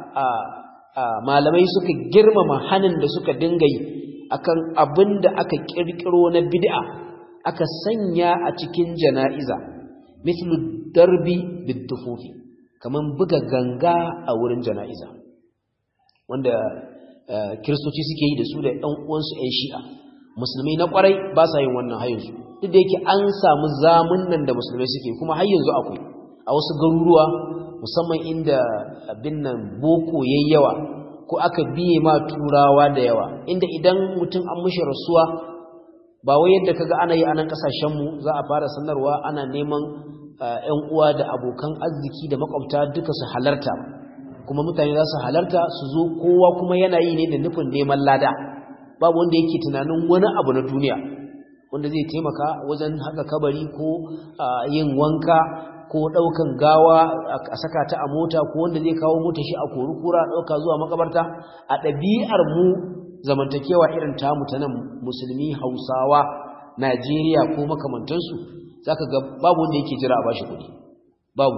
malamai suka girmama hanin da suka dinga yi akan abin da aka kirkiro na bid'a aka sanya a cikin jana'iza mislu darbi bidufufi kaman buga ganga a wurin jana'iza wanda kiristoci suke yi da su da ɗan uwansu 'yan shi'a musulmai na kwarai ba sa yin wannan har yanzu duk da yake an samu zamun nan da musulmai suke kuma har yanzu akwai a wasu garuruwa musamman inda abin nan boko yayi yawa ko aka biye ma turawa da yawa inda idan mutum an mishi rasuwa ba wai yadda kaga ana yi a nan kasashenmu za a fara sanarwa ana neman ƴan uwa da abokan arziki da makwabta duka su halarta kuma mutane za su halarta su zo kowa kuma yana yi ne da nufin neman lada babu wanda yake tunanin wani abu na duniya wanda zai taimaka wajen haka kabari ko yin wanka ko ɗaukan gawa a saka ta a mota ko wanda zai kawo mota shi a kori kura ɗauka zuwa makabarta a ɗabi'ar mu zamantakewa irin tamu ta nan musulmi hausawa najeriya ko makamantansu zaka ga babu wanda yake jira a bashi kuɗi babu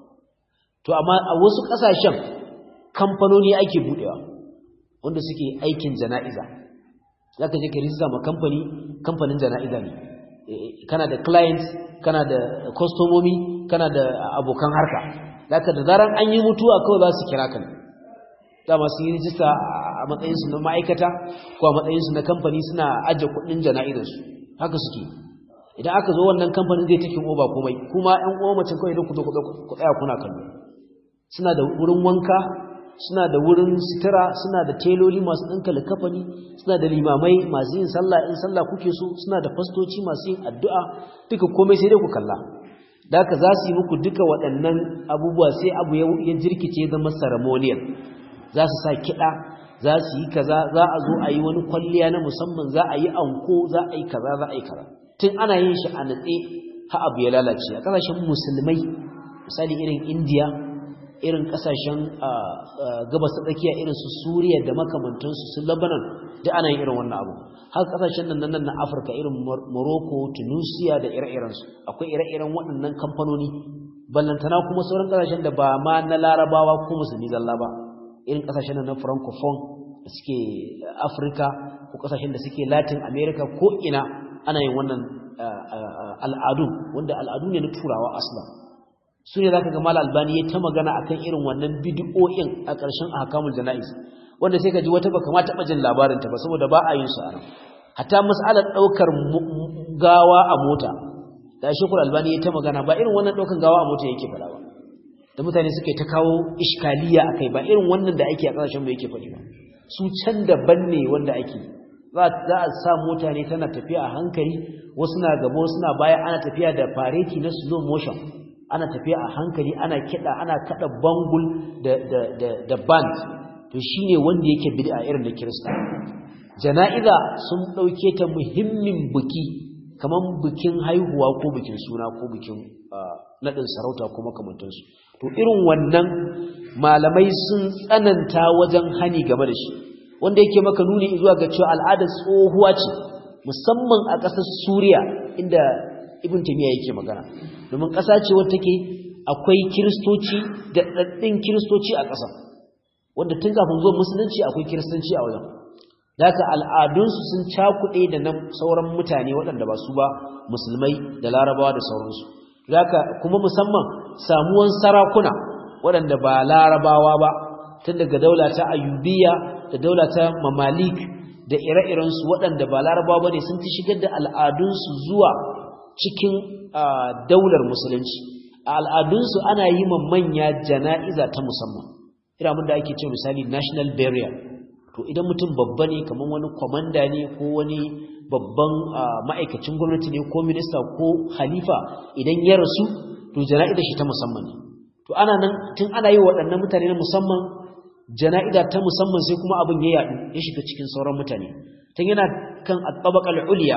to amma a wasu ƙasashen kamfanoni ake buɗewa wanda suke aikin jana'iza zaka je ka rijista ma kamfani kamfanin jana'iza ne kana da clients kana da kwastomomi kana da abokan harka zaka da zaran an yi mutuwa kawai za su kira ka ne dama su yi rijista a matsayinsu na ma'aikata ko a matsayinsu na kamfani suna ajiye kuɗin jana'izarsu haka suke idan aka zo wannan kamfanin zai take oba komai kuma ƴan uwa mace kawai idan ku zo ku tsaya kuna kallo suna da wurin wanka suna da wurin sitira suna da teloli masu ɗinka likafani suna da limamai masu yin sallah in sallah kuke so suna da fastoci masu yin addu'a duka komai sai dai ku kalla da haka za su yi muku duka waɗannan abubuwa sai abu ya jirkice zama ceremonial za su sa kiɗa za su yi kaza za a zo a yi wani kwalliya na musamman za a yi anko za a yi kaza za a yi kaza tun ana yin shi a natse ha abu ya lalace a ƙasashen musulmai misali irin indiya irin ƙasashen gabas ta tsakiya irin su suriya da makamantansu su lebanon da ana yin irin wannan abu har ƙasashen nan nan na afirka irin morocco tunisia da ire-irensu akwai ire-iren waɗannan kamfanoni ballantana kuma sauran ƙasashen da ba ma na larabawa ko musulmi zalla ba irin kasashen na francophone da suke afirka ko kasashen da suke latin america ko ina ana yin wannan al'adu wanda al'adu ne na turawa asla su ne za ka gama albani ya ta magana akan irin wannan bidiyoyin a ƙarshen ahkamul jana'iz wanda sai ka ji wata baka ma taɓa jin labarinta ba saboda ba a yin su a nan hatta mas'alar ɗaukar gawa a mota da shekul albani ya ta magana ba irin wannan ɗaukar gawa a mota yake faɗa ba da mutane suke ta kawo iskaliya akai ba irin wannan da ake a kasashen mu yake faɗi ba su can daban ne wanda ake za a sa mutane tana tafiya a hankali wasu na gaba wasu na baya ana tafiya da fareti na slow motion ana tafiya a hankali ana kiɗa ana kaɗa bangul da da da da band to shine wanda yake bid'a irin da kirista jana'iza sun ɗauke ta muhimmin biki kaman bikin haihuwa ko bikin suna ko bikin naɗin sarauta ko makamantansu to irin wannan malamai sun tsananta wajen hani game da shi wanda yake maka nuni zuwa ga cewa al'adar tsohuwa ce musamman a ƙasar Suriya inda Ibn Taymiyyah yake magana domin ƙasa ce wadda take akwai kiristoci da daddin kiristoci a ƙasa wanda tun kafin zuwa musulunci akwai kiristanci a wajen da haka al'adunsu sun cakuɗe da na sauran mutane waɗanda ba su ba musulmai da larabawa da sauransu zaka kuma musamman samuwan sarakuna waɗanda ba larabawa ba tun daga daula ta ayyubiya da daula ta mamalik da ire-irensu waɗanda ba larabawa ba ne sun ci shigar da al'adunsu zuwa cikin daular musulunci a al'adunsu ana yi ma manya jana'iza ta musamman iramin da ake ce misali national burial to idan mutum babba ne kamar wani kwamanda ne ko wani babban ma'aikacin gwamnati ne ko minista ko halifa idan ya rasu to jana'ida shi ta musamman ne to ana nan tun ana yi waɗannan mutane na musamman jana'ida ta musamman sai kuma abin ya yaɗu ya shiga cikin sauran mutane tun yana kan at-tabaqal ulya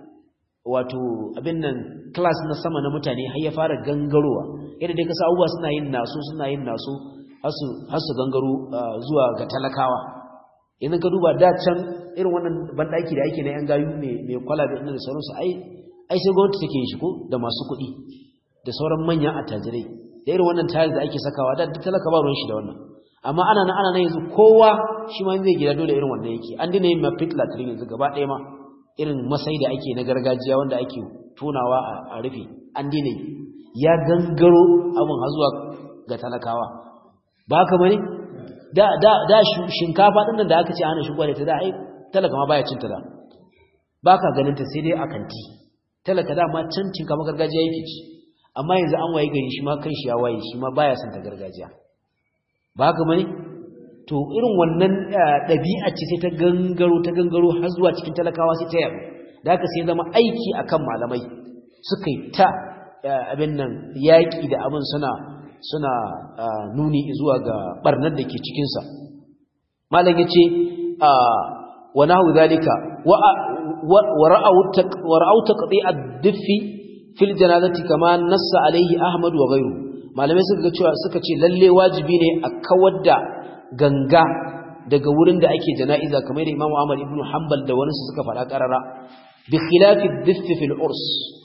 wato abin nan class na sama na mutane har ya fara gangarowa yadda dai kasa abubuwa suna yin naso suna yin naso har su gangaro zuwa ga talakawa idan ka duba da can irin wannan bandaki da ake na yan gayu mai kwalabe inda da sauransu ai ai sai gwamnati take yin shi ko da masu kuɗi da sauran manyan attajirai da irin wannan tayar da ake sakawa da duk talaka ba ruwan shi da wannan amma ana nan ana nan yanzu kowa shi ma zai gida dole irin wannan yake an dina yin ma pit latrine yanzu gaba ɗaya ma irin masai da ake na gargajiya wanda ake tonawa a rufe an dina yi ya gangaro abin har zuwa ga talakawa ba haka bane da da da shinkafa din nan da aka ce ana shigo da ta da ai talaka ma baya cin ta da baka ganin ta sai dai a kanti talaka da ma can shinkafa gargajiya yake ci amma yanzu an waye gari shi ma kan shi ya waye shi ma baya son ta gargajiya ba haka bane to irin wannan dabi'a ce sai ta gangaro ta gangaro har zuwa cikin talakawa sai ta yaro da haka sai zama aiki akan malamai suka yi ta abin nan yaƙi da abin suna suna nuni zuwa ga barnar da ke cikinsa malam ya ce wa nahu zalika wa ra'au taqdi ad-diffi fil janazati kama nassa alaihi ahmad wa ghayru malamai suka ga cewa suka ce lalle wajibi ne a kawar da ganga daga wurin da ake jana'iza kamar da Imam Ahmad ibn Hanbal da wani suka faɗa karara bi khilafi ad-diffi fil urs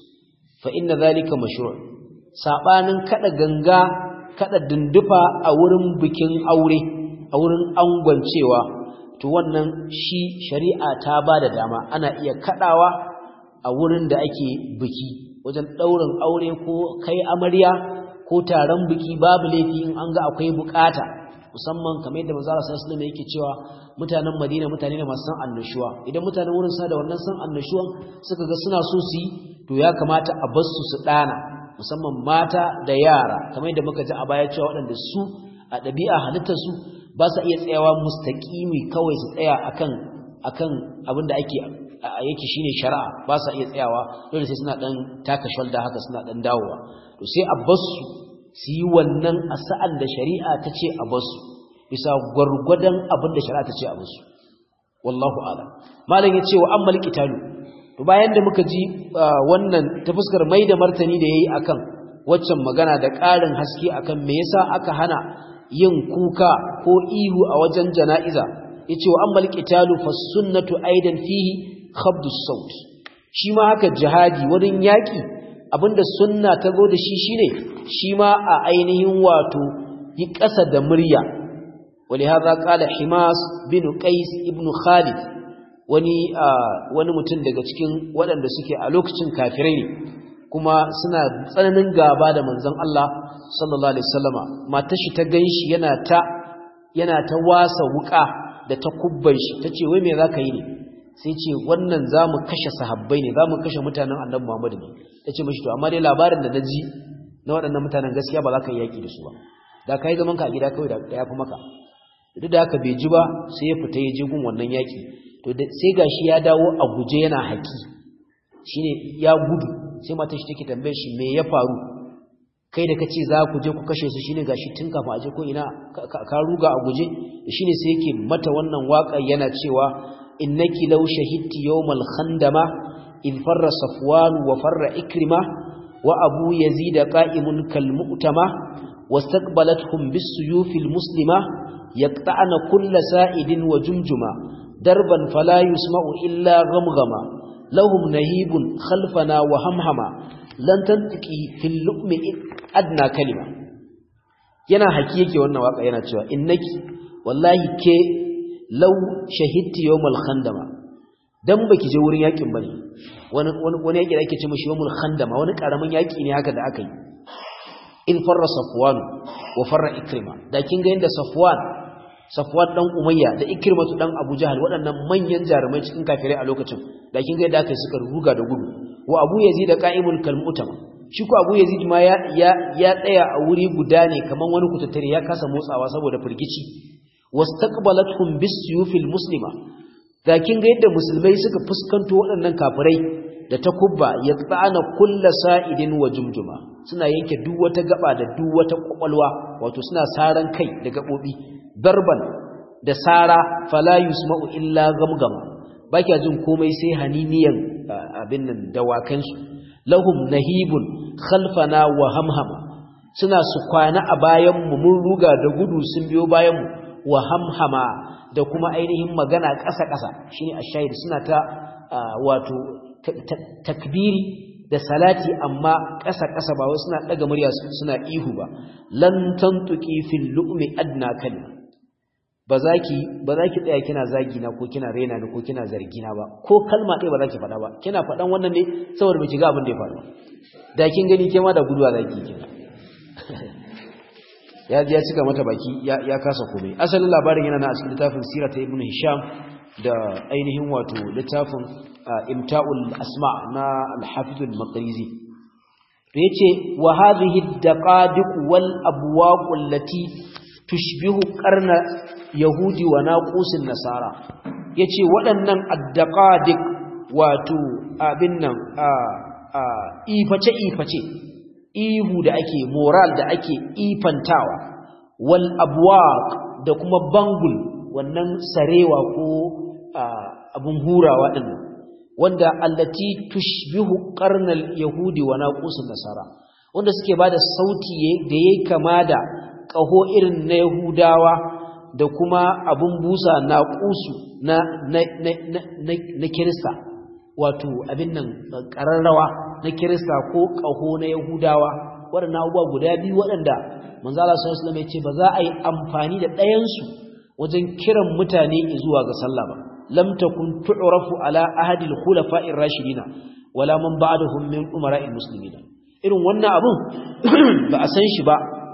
fa inna zalika mashru' sabanin kada ganga kada dindufa a wurin bikin aure a wurin angwancewa to wannan shi shari'a ta bada dama ana iya kadawa a wurin da ake biki wajen daurin aure ko kai amarya ko taron biki babu laifi in an ga akwai bukata musamman kamar yadda manzo sallallahu alaihi wasallam yake cewa mutanen Madina mutane ne masu san annashuwa idan mutanen wurin sa da wannan san annashuwan suka ga suna so su yi to ya kamata a bar su su dana musamman mata da yara kamar yadda muka ji a baya cewa waɗanda su a ɗabi'a halittar su ba sa iya tsayawa mustaqimi kawai su tsaya akan akan abin da ake yake shine shari'a ba sa iya tsayawa dole sai suna dan taka shoulder haka suna dan dawowa to sai a bar su su yi wannan a sa'an da shari'a ta ce a basu bisa gwargwadon abin da shari'a ta ce a basu wallahu ala malam ya ce wa an malki talu to bayan da muka ji wannan ta fuskar mai da martani da ya yi a kan waccan magana da ƙarin haske a kan me yasa aka hana yin kuka ko ihu a wajen jana'iza ya ce wa an malki talu fa sunnatu aidan fihi khabdus saut shi ma haka jihadi wurin yaƙi abinda sunna ta zo da shi shine shi ma a ainihin wato yi ƙasa da murya wani haza ƙala himas bin qais ibn khalid wani wani mutum daga cikin waɗanda suke a lokacin kafirai ne kuma suna tsananin gaba da manzon Allah sallallahu alaihi wasallama matar shi ta ganshi yana ta yana ta wasa wuka da ta kubban shi tace wai me zaka yi ne sai ce wannan za mu kashe sahabbai ne za mu kashe mutanen annabi Muhammadu ne ta ce mashi to amma dai labarin da na ji na waɗannan mutanen gaskiya ba za ka yi yaƙi da su ba da ka yi zaman ka a gida kawai da ya fi maka duk da haka bai ji ba sai ya fita ya je gun wannan yaƙi to sai gashi ya dawo a guje yana haƙi shine ya gudu sai mata shi take tambayar shi me ya faru kai da kace za ku je ku kashe su shine gashi tun kafin a je ko ina ka ruga a guje shine sai yake mata wannan waƙa yana cewa innaki law shahidti yawmal khandama in farra safwan wa farra ikrima wa abu yazid qa'imun kal mu'tama wastaqbalathum bis suyufil muslima yaqta'na kull sa'idin wa jumjuma darban fala yusma'u illa ghamghama lahum nahibun khalfana wa hamhama lan tantiki fil lu'mi adna kalima yana haki yake wannan waka yana cewa innaki wallahi ke law shahidti yawmal khandama dan baki je wurin yakin bane wani wani yaki da ake ce mishi yawmul khandama wani karamin yaki ne haka da aka yi in farra safwan wa farra ikrima da kin ga yanda safwan safwan dan umayya da ikrimatu dan abu jahal waɗannan manyan jarumai cikin kafirai a lokacin da kin ga yadda aka suka ruga da gudu wa abu yazid qa'imul kalmutama shi ko abu yazid ma ya ya tsaya a wuri guda ne kaman wani kutattare ya kasa motsawa saboda firgici wastaqbalathum bisyufil muslima da kin ga yadda musulmai suka fuskanto waɗannan kafirai da takubba ya tsana kulla sa'idin wa jumjuma suna yanke duk wata gaba da duk wata kwakwalwa wato suna saran kai da gabobi darban da sara fala yusma'u illa gamgama baki jin komai sai haniniyan abin nan dawakan su lahum nahibun khalfana wa hamhama suna su kwana a bayan mu mun ruga da gudu sun biyo bayan mu wa hamhama da kuma ainihin magana ƙasa-ƙasa shine ashahid suna ta wato takbiri da salati amma ƙasa-ƙasa ba wai suna ɗaga murya suna ihu ba lan tantuki fil lu'mi adna kalma ba za ki ba za ki tsaya kina zagi na ko kina rena ni ko kina zargi na ba ko kalma ɗaya ba za ki faɗa ba kina faɗan wannan ne saboda baki ga abin da ya faru da kin gani ke ma da guduwa zaki kina ya ji ya cika mata baki ya kasa komai asalin labarin yana na a cikin littafin sirat ibn hisham da ainihin wato littafin imta'ul asma na al-hafiz al-maqrizi yace wa hadhihi ad-daqadiq wal abwaq allati tushbihu qarna yahudi wa naqusin nasara yace waɗannan ad-daqadiq wato abin nan a iface-iface ihu da ake moral da ake ifantawa wal abwaq da kuma bangul wannan sarewa ko abun hurawa din wanda allati tushbihu qarnal yahudi wa naqusun nasara wanda suke bada sauti da yayi kama da kaho irin na yahudawa da kuma abun busa naqusu na na na na, na kirista wato abin nan ƙararrawa na kirista ko ƙaho na yahudawa waɗannan abubuwa guda biyu waɗanda manzala sallallahu alaihi ya ce ba za a yi amfani da ɗayansu wajen kiran mutane zuwa ga sallah ba lam takun tu'rafu ala ahadi al-khulafa'ir rashidina wala man ba'dahum min umara'il muslimin irin wannan abun ba a san shi ba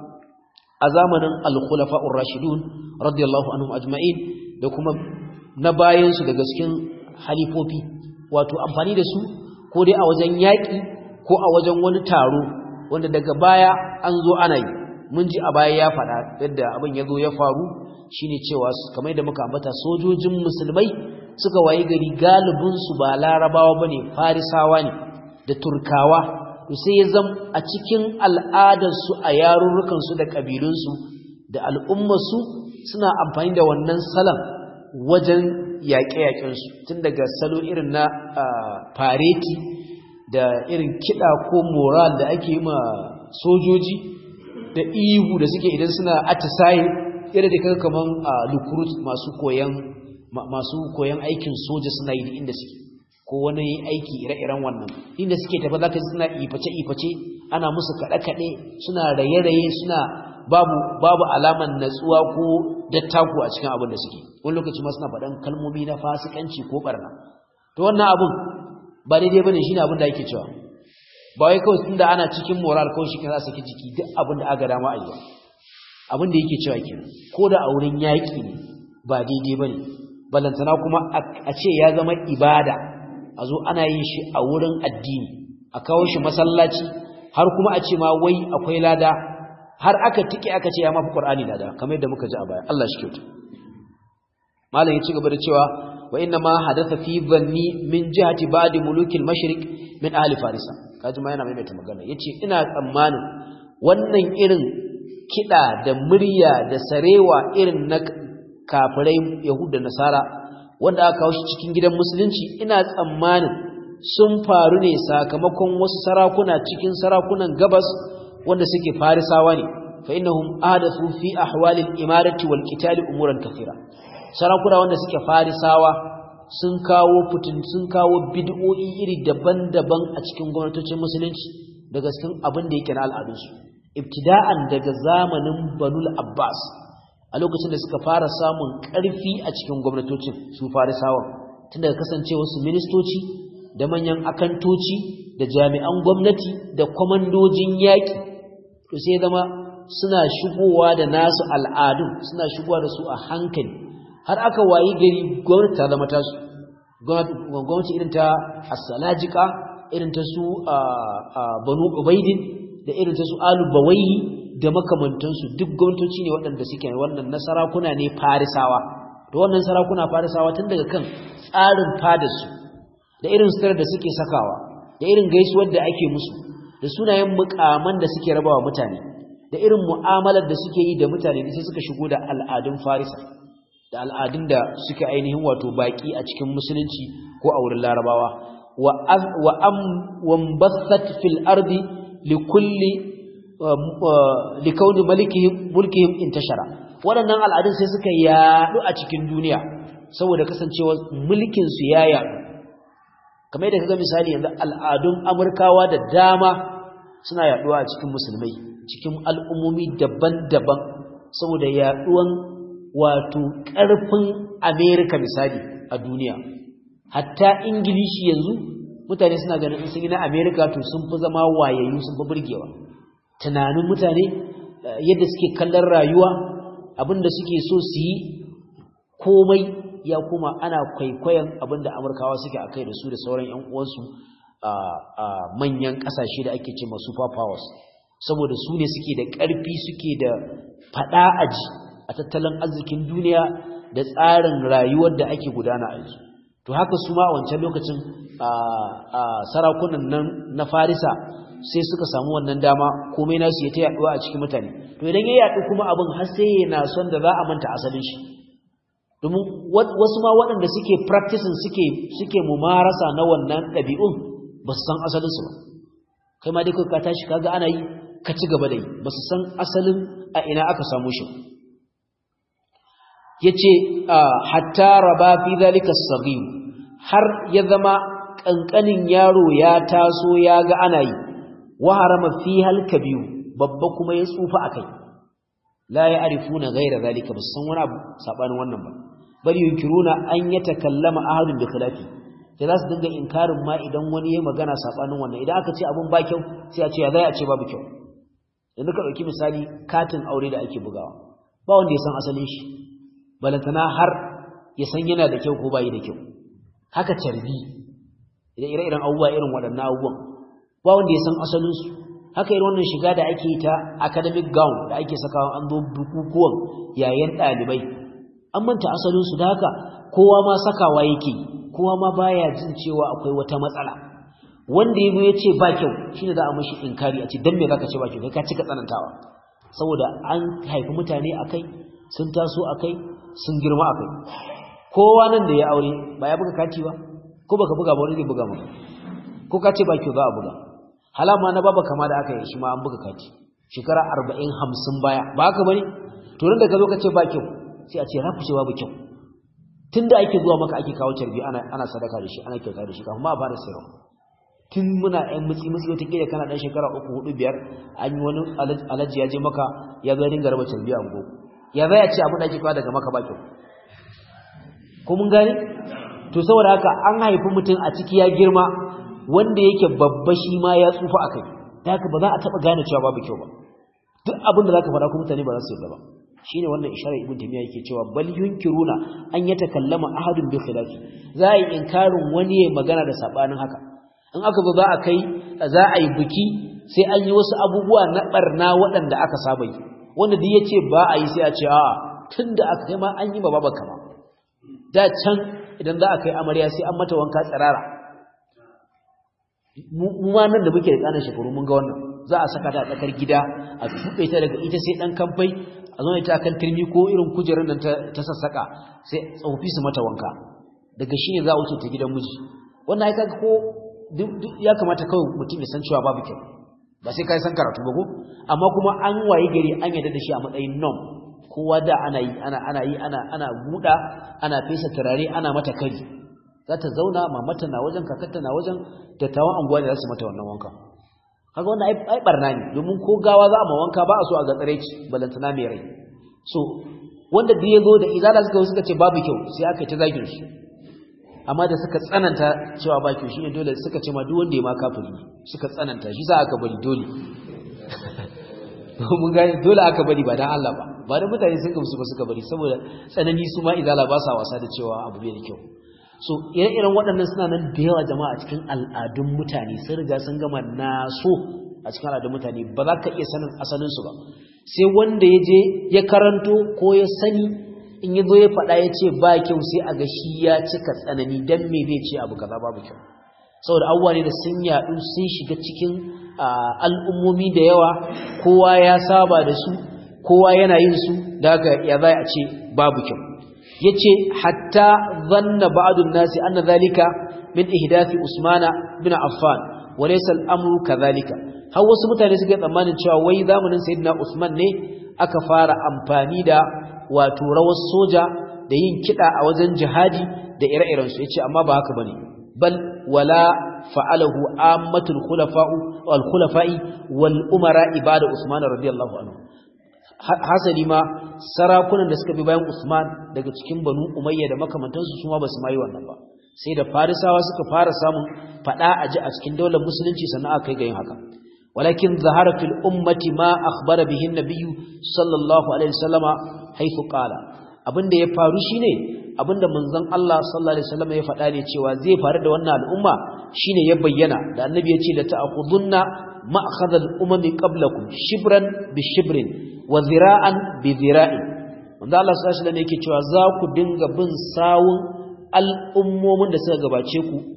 a zamanin al-khulafa'ur rashidun radiyallahu anhum ajma'in da kuma na bayansu daga cikin halifofi wato amfani da su ko dai a wajen yaƙi ko a wajen wani taro wanda daga baya an zo ana yi mun ji a baya ya faɗa yadda abin ya zo ya faru shine cewa kamar da muka ambata sojojin musulmai suka wayi gari galibinsu ba larabawa ba ne farisawa ne da turkawa to sai ya zam a cikin al'adarsu a yarurrukansu da ƙabilunsu da al'ummarsu suna amfani da wannan salon wajen yaƙe-yaƙensu tun daga salo irin na fareti da irin kiɗa ko moral da ake yi ma sojoji da ihu da suke idan suna atisaye irin da kaga kaman lukurut masu koyan masu koyan aikin soja suna yi inda suke ko wani aiki ire-iren wannan inda suke tafi zaka ji suna iface-iface ana musu kaɗe-kaɗe suna raye-raye suna babu babu alaman natsuwa ko dattaku a cikin abin da suke wani lokaci ma suna faɗan kalmomi na fasikanci ko barna to wannan abun ba daidai bane shine abin da yake cewa ba wai kawai tunda ana cikin moral kawai shi za saki jiki duk abin da aka dama a yi abin da yake cewa kenan ko da a wurin yaƙi ne ba daidai bane balantana kuma a ce ya zama ibada a zo ana yin shi a wurin addini a kawo shi masallaci har kuma a ce ma wai akwai lada har aka tike aka ce ya mafi qur'ani lada kamar yadda muka ji a baya Allah shi kyauta malam ya ci gaba da cewa wa inna ma hadatha fi dhanni min jihati ba'di mulukil mashriq min ahli farisa kaji ma yana maimaita magana yace ina tsammanin wannan irin kida da murya da sarewa irin na kafirai yahud da nasara wanda aka kawo shi cikin gidan musulunci ina tsammanin sun faru ne sakamakon wasu sarakuna cikin sarakunan gabas wanda suke farisawa ne fa innahum ahdathu fi ahwali al-imarati wal qitali umuran kathira sarakuna wanda suke farisawa sun kawo fitin sun kawo bid'o'i iri daban-daban a cikin gwamnatocin musulunci daga cikin abin da yake na al'adunsu ibtida'an daga zamanin banul abbas a lokacin da suka fara samun ƙarfi a cikin gwamnatocin su farisawa tun daga kasancewa su ministoci da manyan akantoci da jami'an gwamnati da kwamandojin yaƙi to sai zama suna shigowa da nasu al'adun suna shigowa da su a hankali har aka wayi gari gwamnati ta zama tasu gwamnati irin ta asalajika irin ta su banu ubaidin da irin ta su alu bawaihi da makamantansu duk gwamnatoci ne waɗanda suke wannan na sarakuna ne farisawa da wannan sarakuna farisawa tun daga kan tsarin fadarsu da irin sutar da suke sakawa da irin gaisuwar da ake musu da sunayen mukaman da suke rabawa mutane da irin mu'amalar da suke yi da mutane sai suka shigo da al'adun farisa da al'adun da suke ainihin wato baki a cikin musulunci ko a wurin larabawa wa wa am wambathat fil ardi likulli likauni malikihim mulkihim intashara waɗannan al'adun sai suka yaɗu a cikin duniya saboda kasancewa mulkin su ya yaɗu kamar yadda kaga misali yanzu al'adun amurkawa da dama suna yaɗuwa a cikin musulmai cikin al'ummomi daban-daban saboda yaɗuwan wato ƙarfin amerika misali a duniya hatta ingilishi yanzu mutane suna ganin in sun yi na amerika to sun fi zama wayayyu sun fi burgewa tunanin mutane yadda suke kallon rayuwa abinda suke so su yi komai ya kuma ana kwaikwayon abinda amurkawa suke a kai da su da sauran 'yan uwansu a manyan ƙasashe da ake ce masu powers saboda su ne suke da ƙarfi suke da faɗa aji a tattalin arzikin duniya da tsarin rayuwar da ake gudana a yanzu to haka su ma a wancan lokacin sarakunan nan na farisa sai suka samu wannan dama komai nasu ya ta yaduwa a cikin mutane to idan ya yadu kuma abin har sai yana son da za a manta asalin shi domin wasu ma waɗanda suke practicing suke suke mumarasa na wannan ɗabi'un ba su san asalinsu ba kai ma dai kai ka tashi kaga ana yi ka ci gaba da yi ba su san asalin a ina aka samu shi yace hatta raba fi zalika as har ya zama kankanin yaro ya taso ya ga ana yi wa harama fi hal kabiyu babba kuma ya tsufa akai la ya'rifuna ghayra zalika bas san wani abu sabanin wannan ba bari yunkiruna an yatakallama ahadun bi khilafi sai za su dinga inkarin ma idan wani ya magana sabanin wannan idan aka ce abun ba kyau sai a ce ya zai a ce babu kyau yanzu ka dauki misali katin aure da ake bugawa ba wanda ya san asalin shi balantana har ya san yana da kyau ko bai da kyau haka carbi idan ire-iren abubuwa irin waɗannan abubuwan ba wanda ya san asalinsu haka irin wannan shiga da ake yi ta academic gown da ake sakawa an zo bukukuwan yayin ɗalibai an manta asalinsu da haka kowa ma sakawa yake kowa ma baya jin cewa akwai wata matsala wanda ya ya ce ba kyau shine za a mashi inkari a ce dan me zaka ce ba kyau kai ka cika tsanantawa saboda an haifi mutane akai sun taso akai sun girma akai kowa nan da ya aure ba ya buga kati ba ko baka buga ba wani zai buga maka ko ka ce ba kyau za a buga halama na baba kama da aka yi shi ma an buga kati shekara arba'in hamsin baya ba haka bane to da ka zo ka ce ba kyau sai a ce rafu ce babu kyau tun da ake zuwa maka ake kawo carbi ana ana sadaka da shi ana kyauta da shi kafin ma a fara sayarwa tun muna ɗan mutsi mutsi wata kila kana ɗan shekara uku hudu biyar an yi wani alaji ya je maka ya zo dinga raba carbi a ungo ya zai a ce abin da ake kawo daga maka ba kyau ko mun gane to saboda haka an haifi mutum a ciki ya girma wanda yake babba shi ma ya tsufa akai da haka ba za a taba gane cewa babu kyau ba duk abin da zaka faɗa ko mutane ba za su yarda ba shine wannan isharar ibn taymiya yake cewa bal yunkiruna an yatakallama ahadun bi khilafi za a yi inkarin wani ya magana da sabanin haka in aka zo za a kai za a yi biki sai an yi wasu abubuwa na barna waɗanda aka saba yi wanda duk yace ba a yi sai a ce a'a tunda aka kai ma an yi ba babanka ba da can idan za a kai amarya sai an mata wanka tsirara mu ma nan da muke da kanan shekaru mun ga wannan za a saka ta a tsakar gida a tuɓe ta daga ita sai ɗan kamfai a zo ta kan turmi ko irin kujerar nan ta sassaka sai tsofaffi su mata wanka daga shi ne za a wuce ta gidan miji wannan aika ko ya kamata kawai mutum ya san cewa babu kyau ba sai kai san karatu ba ko amma kuma an waye gari an yarda da shi a matsayin norm kowa da ana yi ana ana yi ana ana buɗa ana fesa turare ana mata kari za ta zauna mamata na wajen kakarta na wajen dattawan anguwa da za su mata wannan wanka kaga wannan ai barna ne domin ko gawa za a ma wanka ba a so a ga tsareci balantana mai rai so wanda duk ya zo da izala suka suka ce babu kyau sai aka yi ta zagin su amma da suka tsananta cewa ba kyau shine dole suka ce ma duk wanda ya ma kafiri suka tsananta shi za aka bari dole mun gane dole aka bari ba dan Allah ba ba da mutane sun gamsu ba suka bari saboda tsanani su ma izala ba sa wasa da cewa abu bai da kyau so ire-iren waɗannan suna nan da yawa jama'a a cikin al'adun mutane sun riga sun gama naso a cikin al'adun mutane ba za ka iya sanin asalinsu ba sai wanda ya je ya karanto ko ya sani in ya zo ya faɗa ya ce ba kyau sai a ga shi ya cika tsanani don me zai ce abu kaza babu kyau saboda abubuwa ne da sun yaɗu sun shiga cikin al'ummomi da yawa kowa ya saba da su kowa yana yin su da haka ya za a ce babu kyau yace hatta zanna ba'dun nasi anna zalika min ihdathi usmana bin affan wa laysa al-amru kadhalika har wasu mutane suka tsammanin cewa wai zamanin sayyidina usman ne aka fara amfani da wato rawar soja da yin kida a wajen jihadi da ire-iren su yace amma ba haka bane bal wala fa'alahu ammatul khulafa'u wal khulafa'i wal umara ibada usman radiyallahu anhu hasali ma sarakunan da suka bi bayan Usman daga cikin Banu Umayya da makamantansu su ma basu mai wannan ba sai da Farisawa suka fara samun fada aji a cikin daular musulunci sannan aka kai ga yin haka walakin zahara fil ummati ma akhbara bihi an-nabiy sallallahu alaihi wasallama haythu qala abinda ya faru shine abinda manzon Allah sallallahu alaihi wasallama ya faɗa ne cewa zai faru da wannan al'umma shine ya bayyana da annabi ya ce la ta'khudunna ma'khadha al-umami qablakum shibran bi shibrin wa zira'an bi zira'in wanda Allah sallallahu alaihi wasallam yake cewa za ku dinga bin sawun al'ummomin da suka gabace ku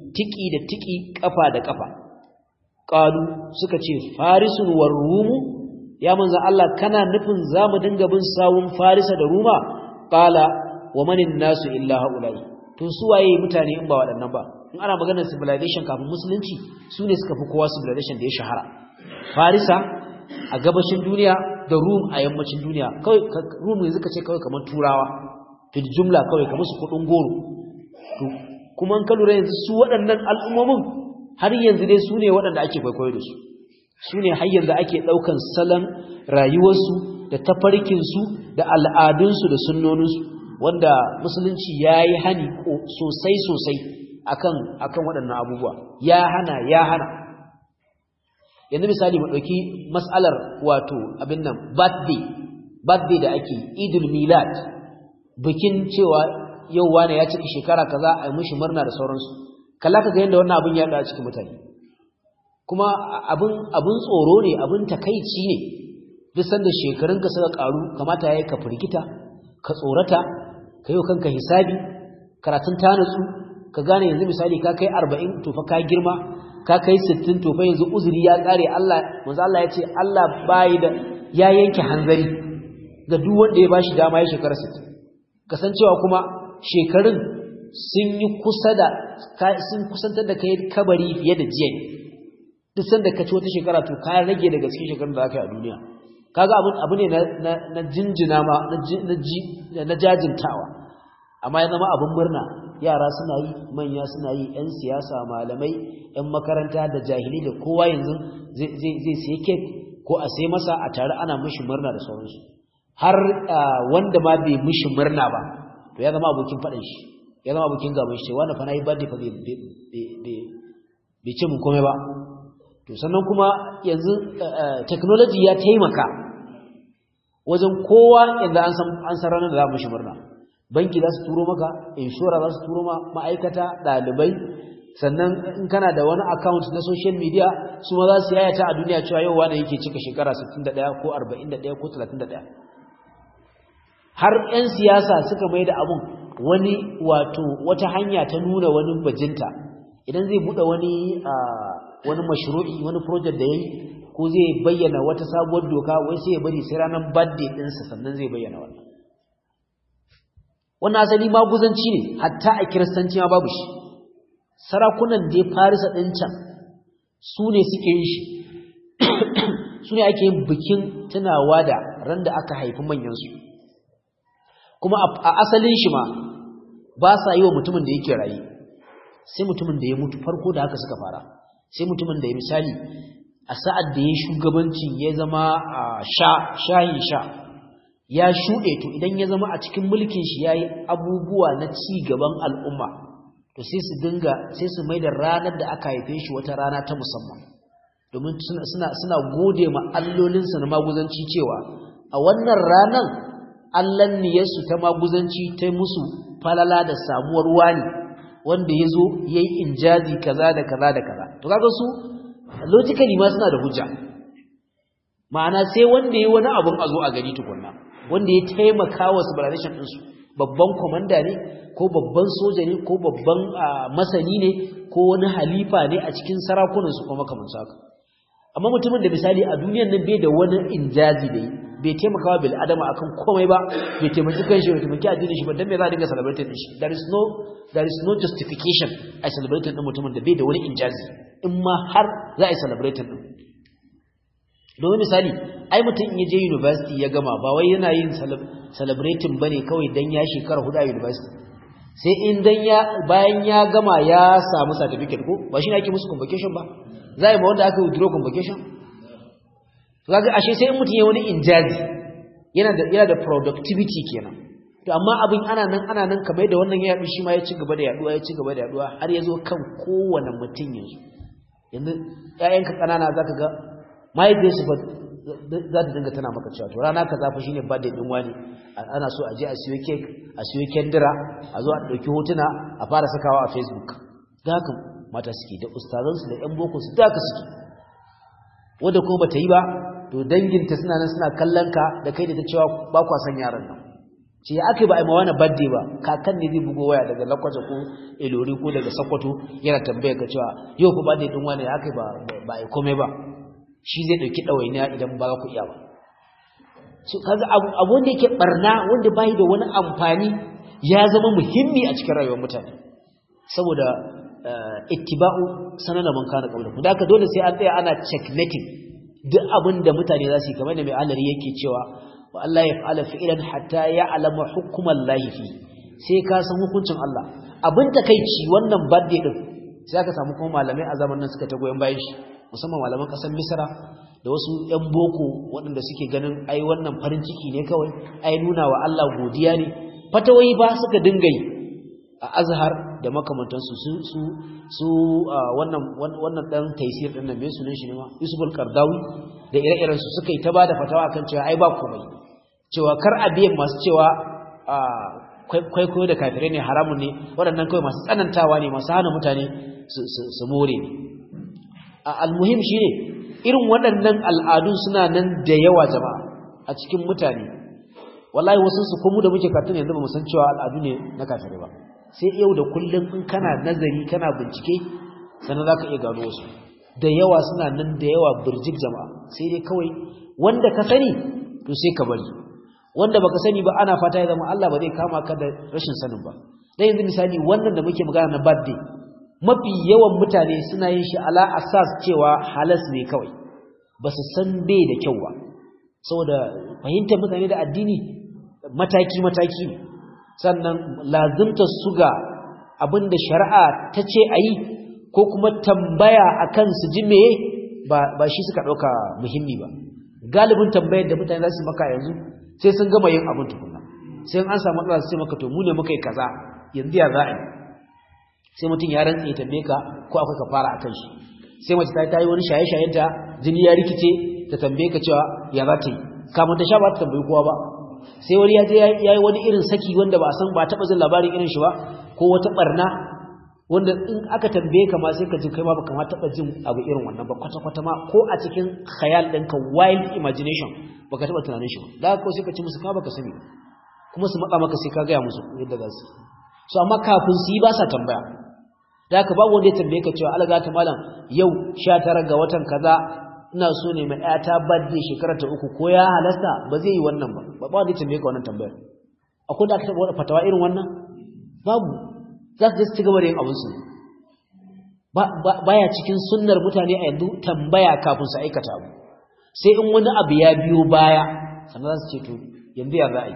tiki da tiki kafa da kafa qalu suka ce farisun war rumu ya manzo Allah kana nufin zamu dinga bin sawun farisa da ruma qala wa manin nasu illa haula'i to su waye mutane in ba waɗannan ba in ana maganar civilization kafin musulunci su ne suka fi kowa civilization da ya shahara farisa a gabashin duniya da rum a yammacin duniya kawai rum yanzu ka ce kawai kamar turawa fil jumla kawai kamar su kudin goro to kuma in ka lura yanzu su waɗannan al'ummomin har yanzu dai su ne waɗanda ake kwaikwayo da su su ne har yanzu ake ɗaukan salon rayuwarsu da tafarkinsu da al'adunsu da sunnoninsu wanda musulunci ya yi hani sosai sosai akan akan waɗannan abubuwa ya hana ya hana yanzu misali mu ɗauki mas'alar wato abin nan birthday birthday da ake idul milad bikin cewa yau wane ya cika shekara kaza a yi mishi murna da sauransu kalla ka ga yadda wannan abin ya a cikin mutane kuma abin abin tsoro ne abin takaici ne duk sanda shekarunka suka karu kamata yayi ka firgita ka tsorata ka yi kanka hisabi karatun ta natsu ka gane yanzu misali ka kai 40 to fa ka girma ka kai 60 to fa yanzu uzuri ya kare Allah manzo Allah ya ce Allah bai da ya yanke hanzari ga duk wanda ya bashi dama ya shekara 60 kasancewa kuma shekarun sun yi kusa da sun kusantar da kai kabari fiye da jiya duk sanda ka ci wata shekara to ka rage daga cikin shekarun da aka yi a duniya kaga abin abu ne na na jinjina ma na na jajintawa amma ya zama abin murna yara suna yi manya suna yi yan siyasa malamai yan makaranta da jahili da kowa yanzu zai zai sai kek ko a sai masa a tare ana mishi murna da sauransu har wanda ma bai mishi murna ba to ya zama abokin faɗin shi ya zama abokin gaban shi wanda fa nayi birthday fa bai ce mun komai ba to sannan kuma yanzu technology ya taimaka wajen kowa inda an san an san ranar da za mu shi murna banki za su turo maka inshora za su turo ma ma'aikata ɗalibai sannan in kana da wani account na social media su ma za su yayata a duniya cewa yau wani yake cika shekara 61 ko 41 ko 31 har 'yan siyasa suka mai da abun wani wato wata hanya ta nuna wani bajinta idan zai buɗe wani wani mashru'i wani project da yayi ko zai bayyana wata sabuwar doka wai sai ya bari sai ranar birthday ɗinsa sannan zai bayyana wannan wannan asali maguzanci ne hatta a kiristanci ma babu shi sarakunan da ya farisa ɗin can su ne suke yin shi su ne ake yin bikin tunawa da ran da aka haifi manyansu kuma a asalin shi ma ba sa yi wa mutumin da yake rayu sai mutumin da ya mutu farko da haka suka fara sai mutumin da ya misali a sa'ad da ya shugabancin ya zama sha shayin sha ya shuɗe to idan ya zama a cikin mulkin shi ya yi abubuwa na ci gaban al'umma to sai su dinga sai su mai da ranar da aka haife shi wata rana ta musamman domin suna gode ma allolinsa na maguzanci cewa a wannan ranar allan niyarsu ta maguzanci ta musu falala da samuwar wani wanda ya zo ya yi injazi kaza da kaza da kaza to kaga su logically ma suna da hujja ma'ana sai wanda ya wani abun a zo a gani tukunna wanda ya taimaka wa civilization ɗinsu babban komanda ne ko babban soja ne ko babban masani ne ko wani halifa ne a cikin sarakunansu kuma kamar haka amma mutumin da misali a duniyar nan bai da wani injazi da yi bai taimakawa bil adama akan komai ba bai taimaki kanshi bai taimaki addinin shi ba dan me za a dinga celebrating din shi there is no there is no justification a celebrating din mutumin da bai da wani injazi in ma har za a yi celebrating din domin misali ai mutum in ya je university ya gama ba wai yana yin celebrating bane kawai dan ya shekara hudu a university sai in dan ya bayan ya gama ya samu certificate ko ba shi ne ake musu convocation ba za a yi ma wanda aka withdraw convocation kaga ashe sai in mutum ya wani injazi yana da yana da productivity kenan to amma abin ana nan ana nan kamar da wannan ya yaɗu shi ma ya ci gaba da yaduwa ya ci gaba da yaduwa har ya zo kan kowane mutum yanzu yanzu ƴaƴanka ƙanana zaka ga mahaifiyarsu ba za ta dinga tana maka cewa to rana kaza fa shine birthday din wani ana so a je a siyo cake a siyo kendira a zo a ɗauki hotuna a fara sakawa a facebook da haka mata suke da ustazansu da ƴan boko su da haka suke wanda kuma bata yi ba to danginta suna nan suna kallon ka da kai da ta cewa ba kwa san yaran nan ce ya aka ba a mawana badde ba kakan ne zai bugo waya daga lakwaje ko ilori ko daga sakwato yana tambaya ka cewa yau ku badde din wani ya aka ba ba a komai ba shi zai dauki dawainiya idan ba ku iya ba so kaga abu abu wanda yake barna wanda bai da wani amfani ya zama muhimmi a cikin rayuwar mutane saboda ittiba'u sanana man kana qabla da haka dole sai an tsaya ana checkmating duk abin da mutane za su yi kamar da mai alari yake cewa wa Allah ya fa'ala fi'lan hatta ya'lama hukuman lahi fi sai ka san hukuncin Allah abin takeici wannan birthday din sai aka samu kuma malamai a zamanin suka ta goyen bayan shi musamman malaman kasar Misra da wasu ƴan boko waɗanda suke ganin ai wannan farin ciki ne kawai ai nuna wa Allah godiya ne fatawai ba suka dinga yi a Azhar da makamantansu su su su wannan wannan dan taysir din nan me sunan shi ne ma Yusuf al-Qardawi da ire-iren su suka yi ta bada fatawa akan cewa ai ba komai cewa kar a biyan masu cewa kwaikwayo da kafirai ne haramun ne waɗannan kawai masu tsanantawa ne masu hana mutane su more ne almuhim shi ne irin waɗannan al'adun suna nan da yawa jama'a a cikin mutane wallahi wasu su komu da muke katun yanzu ba mu san cewa al'adu ne na kafirai ba sai yau da kullum in kana nazari kana bincike sannan za ka iya gano wasu da yawa suna nan da yawa birjik jama'a sai dai kawai wanda ka sani to sai ka bari wanda baka sani ba ana fata ya zama Allah ba zai kama ka da rashin sanin ba dan yanzu misali wannan da muke magana na birthday mafi yawan mutane suna yin shi ala asas cewa halas ne kawai ba su san bai da kyau ba saboda fahimtar mutane da addini mataki mataki ne sannan lazimta su ga abinda shari'a ta ce a yi ko kuma tambaya akan su ji meye ba ba shi suka ɗauka muhimmi ba galibin tambayar da mutane za su maka yanzu sai sun gama yin abin tukuna sai an samu matsala sai maka to mu ne muka yi kaza yanzu ya za a yi sai mutum ya rantsa ya tambaye ka ko akwai ka fara akan shi sai mace ta yi wani shaye-shayen ta jini ya rikice ta tambaye ka cewa ya za ta yi kamar ta sha ba ta tambayi kowa ba sai wani ya je ya yi wani irin saki wanda ba a san ba taɓa jin labarin irin shi ba ko wata barna wanda in aka tambaye ka ma sai ka ji kai ma baka ma taɓa jin abu irin wannan ba kwata-kwata ma ko a cikin khayal ɗinka wild imagination baka taɓa tunanin shi ba da ko sai ka ci musu ka baka sani kuma su matsa maka sai ka gaya musu yadda za su so amma kafin su yi ba sa tambaya da haka babu wanda ya tambaye ka cewa alaga ta malam yau 19 ga watan kaza ina so ne mai ƴata birthday shekara ta uku ko ya halasta ba zai yi wannan ba ba wanda ya tambaye ka wannan tambayar akwai da aka taɓa wani fatawa irin wannan babu za su je su ci gaba da yin abinsu baya cikin sunnar mutane a yanzu tambaya kafin su aikata abu sai in wani abu ya biyo baya sannan za su ce to yanzu ya za a yi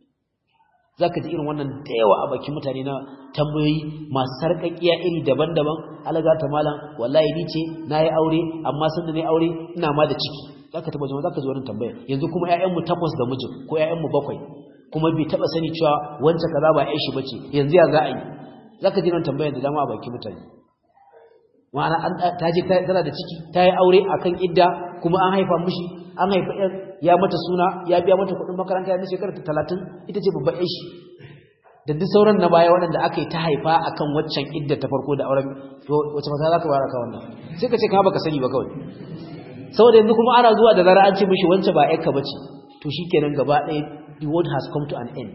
za ka ji irin wannan da yawa a bakin mutane na tambayoyi masu sarƙaƙiya iri daban-daban alaga ta malam wallahi ni ce na yi aure amma sun da na yi aure ina ma da ciki za ka taɓa jama'a za ka ji wannan tambayar yanzu kuma 'ya'yanmu takwas da mijin ko 'ya'yanmu bakwai kuma bai taɓa sani cewa wancan kaza ba 'yan shi bace yanzu ya za a yi za ka ji wannan tambayar da dama a bakin mutane ma'ana ta je tana da ciki ta yi aure akan idda kuma an haifa mishi an haifa yan ya mata suna ya biya mata kuɗin makaranta ya shekara ta talatin ita ce babban yan shi da duk sauran na baya waɗanda aka yi ta haifa akan waccan idda ta farko da auren to wace mata za ka bara ka wannan sai ka ce ka baka sani ba kawai saboda yanzu kuma ana zuwa da zara an ce mishi wance ba yarka bace to shikenan gaba ɗaya the world has come to an end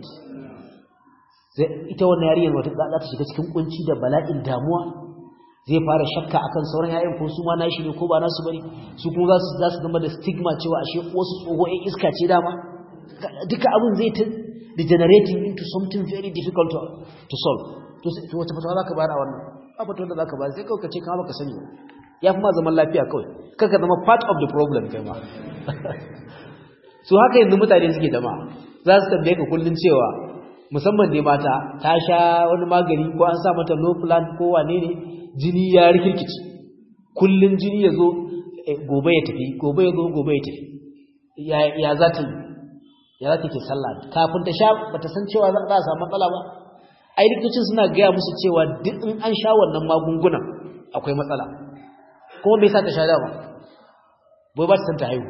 ita wannan yarinyar wata za ta shiga cikin kunci da bala'in damuwa zai fara shakka akan sauran yayin ko su ma nashi ne ko ba nasu bane su kuma za su za su zama da stigma cewa ashe wasu tsoho ɗan iska ce dama duka abin zai ta degenerating into something very difficult to, to solve to to wata fatawa zaka bayar a wannan ba fatawa da zaka bayar sai kawai ka ce kama baka sani ba ya fi ma zaman lafiya kawai kaka zama part of the problem kai ma su haka yanzu mutane suke dama za su tambaye ka kullun cewa musamman ne mata ta sha wani magani ko an sa mata no plan ko wane ne jini ya rikirkici kullun jini ya zo gobe ya tafi gobe ya zo gobe ya tafi ya za ta ya za ta ke sallah kafin ta sha ba ta san cewa za a samu matsala ba ai likitocin suna gaya musu cewa duk in an sha wannan magungunan akwai matsala kuma bai sa ta sha dama bai ba ta san ta haihu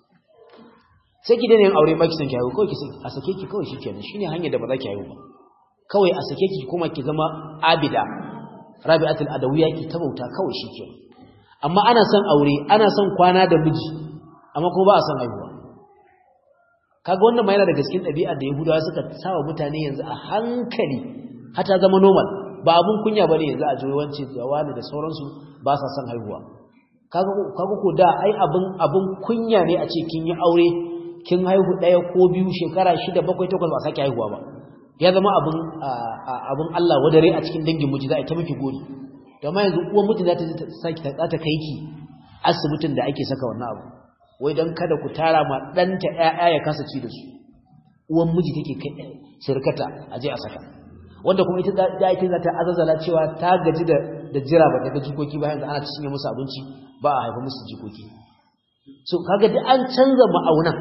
sai ki daina yin aure ba ki san ki haihu kawai ki san a sake ki kawai shikenan shine hanyar da ba za ki haihu ba kawai a sake ki kuma ki zama abida rabi'atul adawiyya ki ta bauta kawai shikenan amma ana son aure ana son kwana da miji amma kuma ba a son haihuwa kaga wannan ma yana daga cikin ɗabi'ar da yahudawa suka sawa mutane yanzu a hankali hata zama normal ba abun kunya bane yanzu a jiwancin da wani da sauransu ba sa son haihuwa kaga kaga ko da ai abun abun kunya ne a ce kin yi aure kin haihu ɗaya ko biyu shekara shida bakwai takwas ba sake haihuwa ba ya zama abun abun Allah wadare a cikin dangin miji za a ta miki gori to amma yanzu uwan miji za ta saki ta ta kai ki asibitin da ake saka wannan abu wai don kada ku tara ma ɗanta ‘ya'ya ya kasa ci da su uwan miji take kai shirkata a je a saka wanda kuma ita da ita za ta azazala cewa ta gaji da jira ba daga jikoki bayan da ana cinye musu abinci ba a haifa musu jikoki so kaga da an canza ma'aunan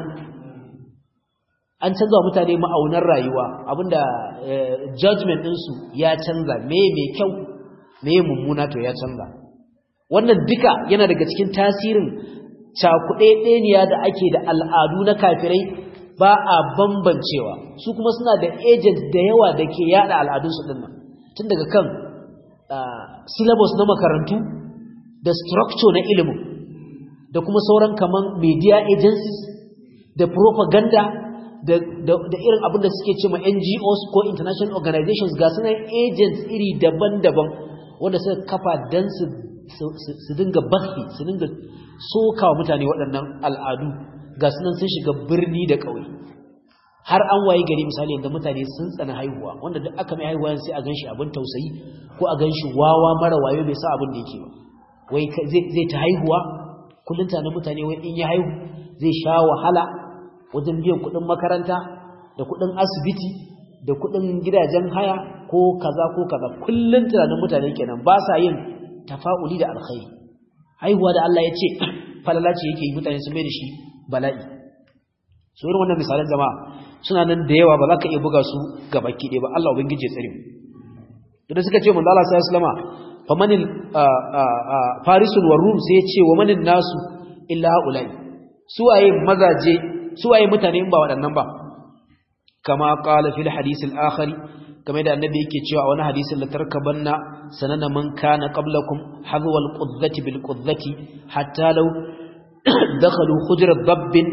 an canza wa mutane ma'aunan rayuwa abinda judgment ɗinsu ya canza me mai kyau me mummuna to ya canza wannan duka yana daga cikin tasirin cakuɗeɗeniya da ake da al'adu na kafirai ba a bambancewa su kuma suna da agent da yawa da ke yada al'adunsu ɗin nan tun daga kan syllabus na makarantu da structure na ilimin da kuma sauran kaman media agencies da propaganda da, irin abin da suke ce ma NGOs ko international organizations ga sunan agents iri daban-daban wanda suka kafa don su dinga bathi su dinga soka wa mutane waɗannan al'adu ga sunan sun shiga birni da ƙauye har an waye gari misali yadda mutane sun tsana haihuwa wanda duk aka mai haihuwa sai a gan shi abin tausayi ko a gan shi wawa mara wayo bai sa abin da yake ba wai zai ta haihuwa kullum tana mutane wai in ya haihu zai sha wahala wajen biyan kuɗin makaranta da kuɗin asibiti da kuɗin gidajen haya ko kaza ko kaza kullum tunanin mutane kenan ba sa yin tafa'uli da alkhairi haihuwa da Allah ya ce falala ce yake yi mutane su mai da shi bala'i so irin wannan misalan jama'a suna nan da yawa ba za ka iya buga su ga baki ɗaya ba Allah ubangiji ya tsare mu da suka ce manzo Allah sallallahu alaihi wasallam famanil farisul warum sai ya ce wa manin nasu illa ulai suwaye mazaje suwaye mutane in ba waɗannan ba kama qala fil hadith al-akhir kamar da annabi yake cewa wani hadisin la tarkabanna sanana man kana qablakum hadwa al-qudzati bil qudzati hatta law dakhalu khujra dabbin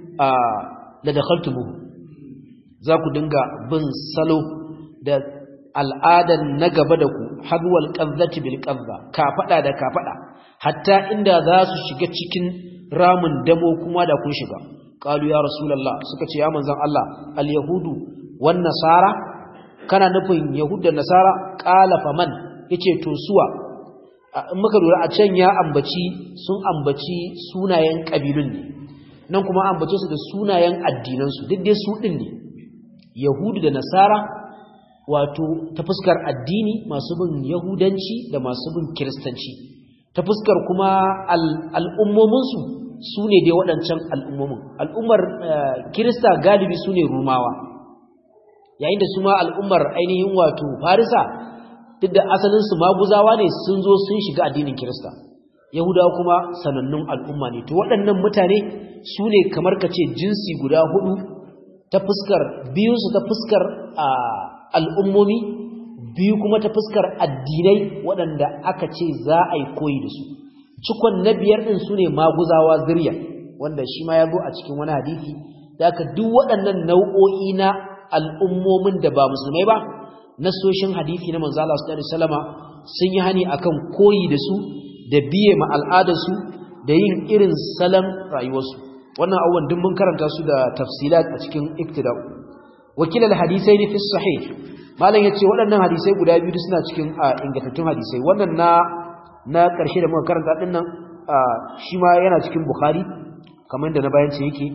la dakhaltumuhu za ku dinga bin salo da al'adan na gaba da ku hadwal qazzati bil qazza kafada da kafada hatta inda za su shiga cikin ramin damo kuma da kun shiga qalu ya rasulullah suka ce ya manzon Allah al yahudu wan nasara kana nufin yahuda nasara qala faman yace to suwa in muka lura a can ya ambaci sun ambaci sunayen kabilun ne nan kuma ambace su da sunayen addinan su duk dai su din ne yahudu da nasara wato ta fuskar addini masu bin yahudanci da masu bin kiristanci ta fuskar kuma al'ummominsu su ne dai waɗancan al'ummomin al'ummar kirista galibi su ne rumawa yayin da su ma al'ummar ainihin wato farisa duk da asalinsu maguzawa ne sun zo sun shiga addinin kirista yahudawa kuma sanannun al'umma ne to waɗannan mutane su ne kamar ka ce jinsi guda hudu ta fuskar biyunsu ta fuskar al'ummomi biyu kuma ta fuskar addinai waɗanda aka ce za a yi koyi da su cikon na biyar ɗin su ne maguzawa zirya wanda shi ma ya zo a cikin wani hadisi da aka duk waɗannan nau'o'i na al'ummomin da ba musulmai ba nasoshin hadisi na manzo Allah sallallahu alaihi wasallama sun yi hani akan koyi da su da biye ma al'adarsu da yin irin salon rayuwarsu wannan abubuwan duk mun karanta su da tafsilat a cikin iktida'u wakilal hadisai ne fi sahih malam yace waɗannan hadisai guda biyu suna cikin ingantattun hadisai wannan na na ƙarshe da muka karanta din nan shi ma yana cikin bukhari kamar da na bayan ce yake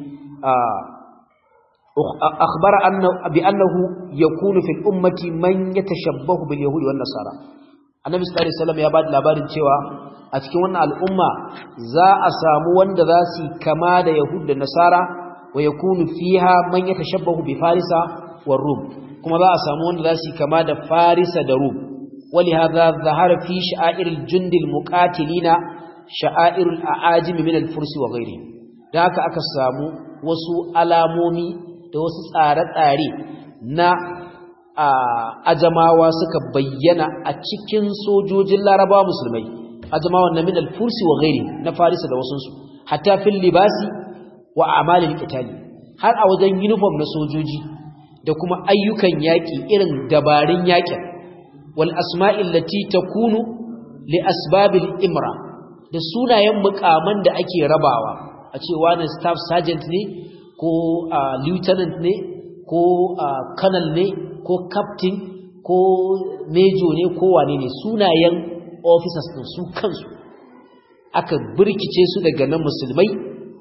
akhbara anna bi annahu yakunu fil ummati man yatashabbahu bil yahudi wan nasara annabi sallallahu alaihi wasallam ya bada labarin cewa a cikin wannan al'umma za a samu wanda za su kama da yahud da nasara wa yakunu fiha man yatashabbahu bi farisa war rum kuma za a samu wanda za su kama da farisa da rum ولهذا ظهر في شعائر الجند المقاتلين شعائر الأعاجم من الفرس وغيرهم da haka aka samu wasu alamomi da wasu tsare-tsare na ajamawa suka bayyana a cikin sojojin larabawa musulmai ajamawa na min al-fursi wa ghairi na farisa da wasunsu hatta fil libasi wa amalil qitali har a wajen uniform na sojoji da kuma ayyukan yaƙi irin dabarun yaƙin wal asma'il lati takunu li asbabil imra da sunayen mukaman da ake rabawa a ce wani staff sergeant ne ko lieutenant ne ko colonel ne ko captain ko major ne ko wane ne sunayen officers din su kansu aka birkice su daga nan musulmai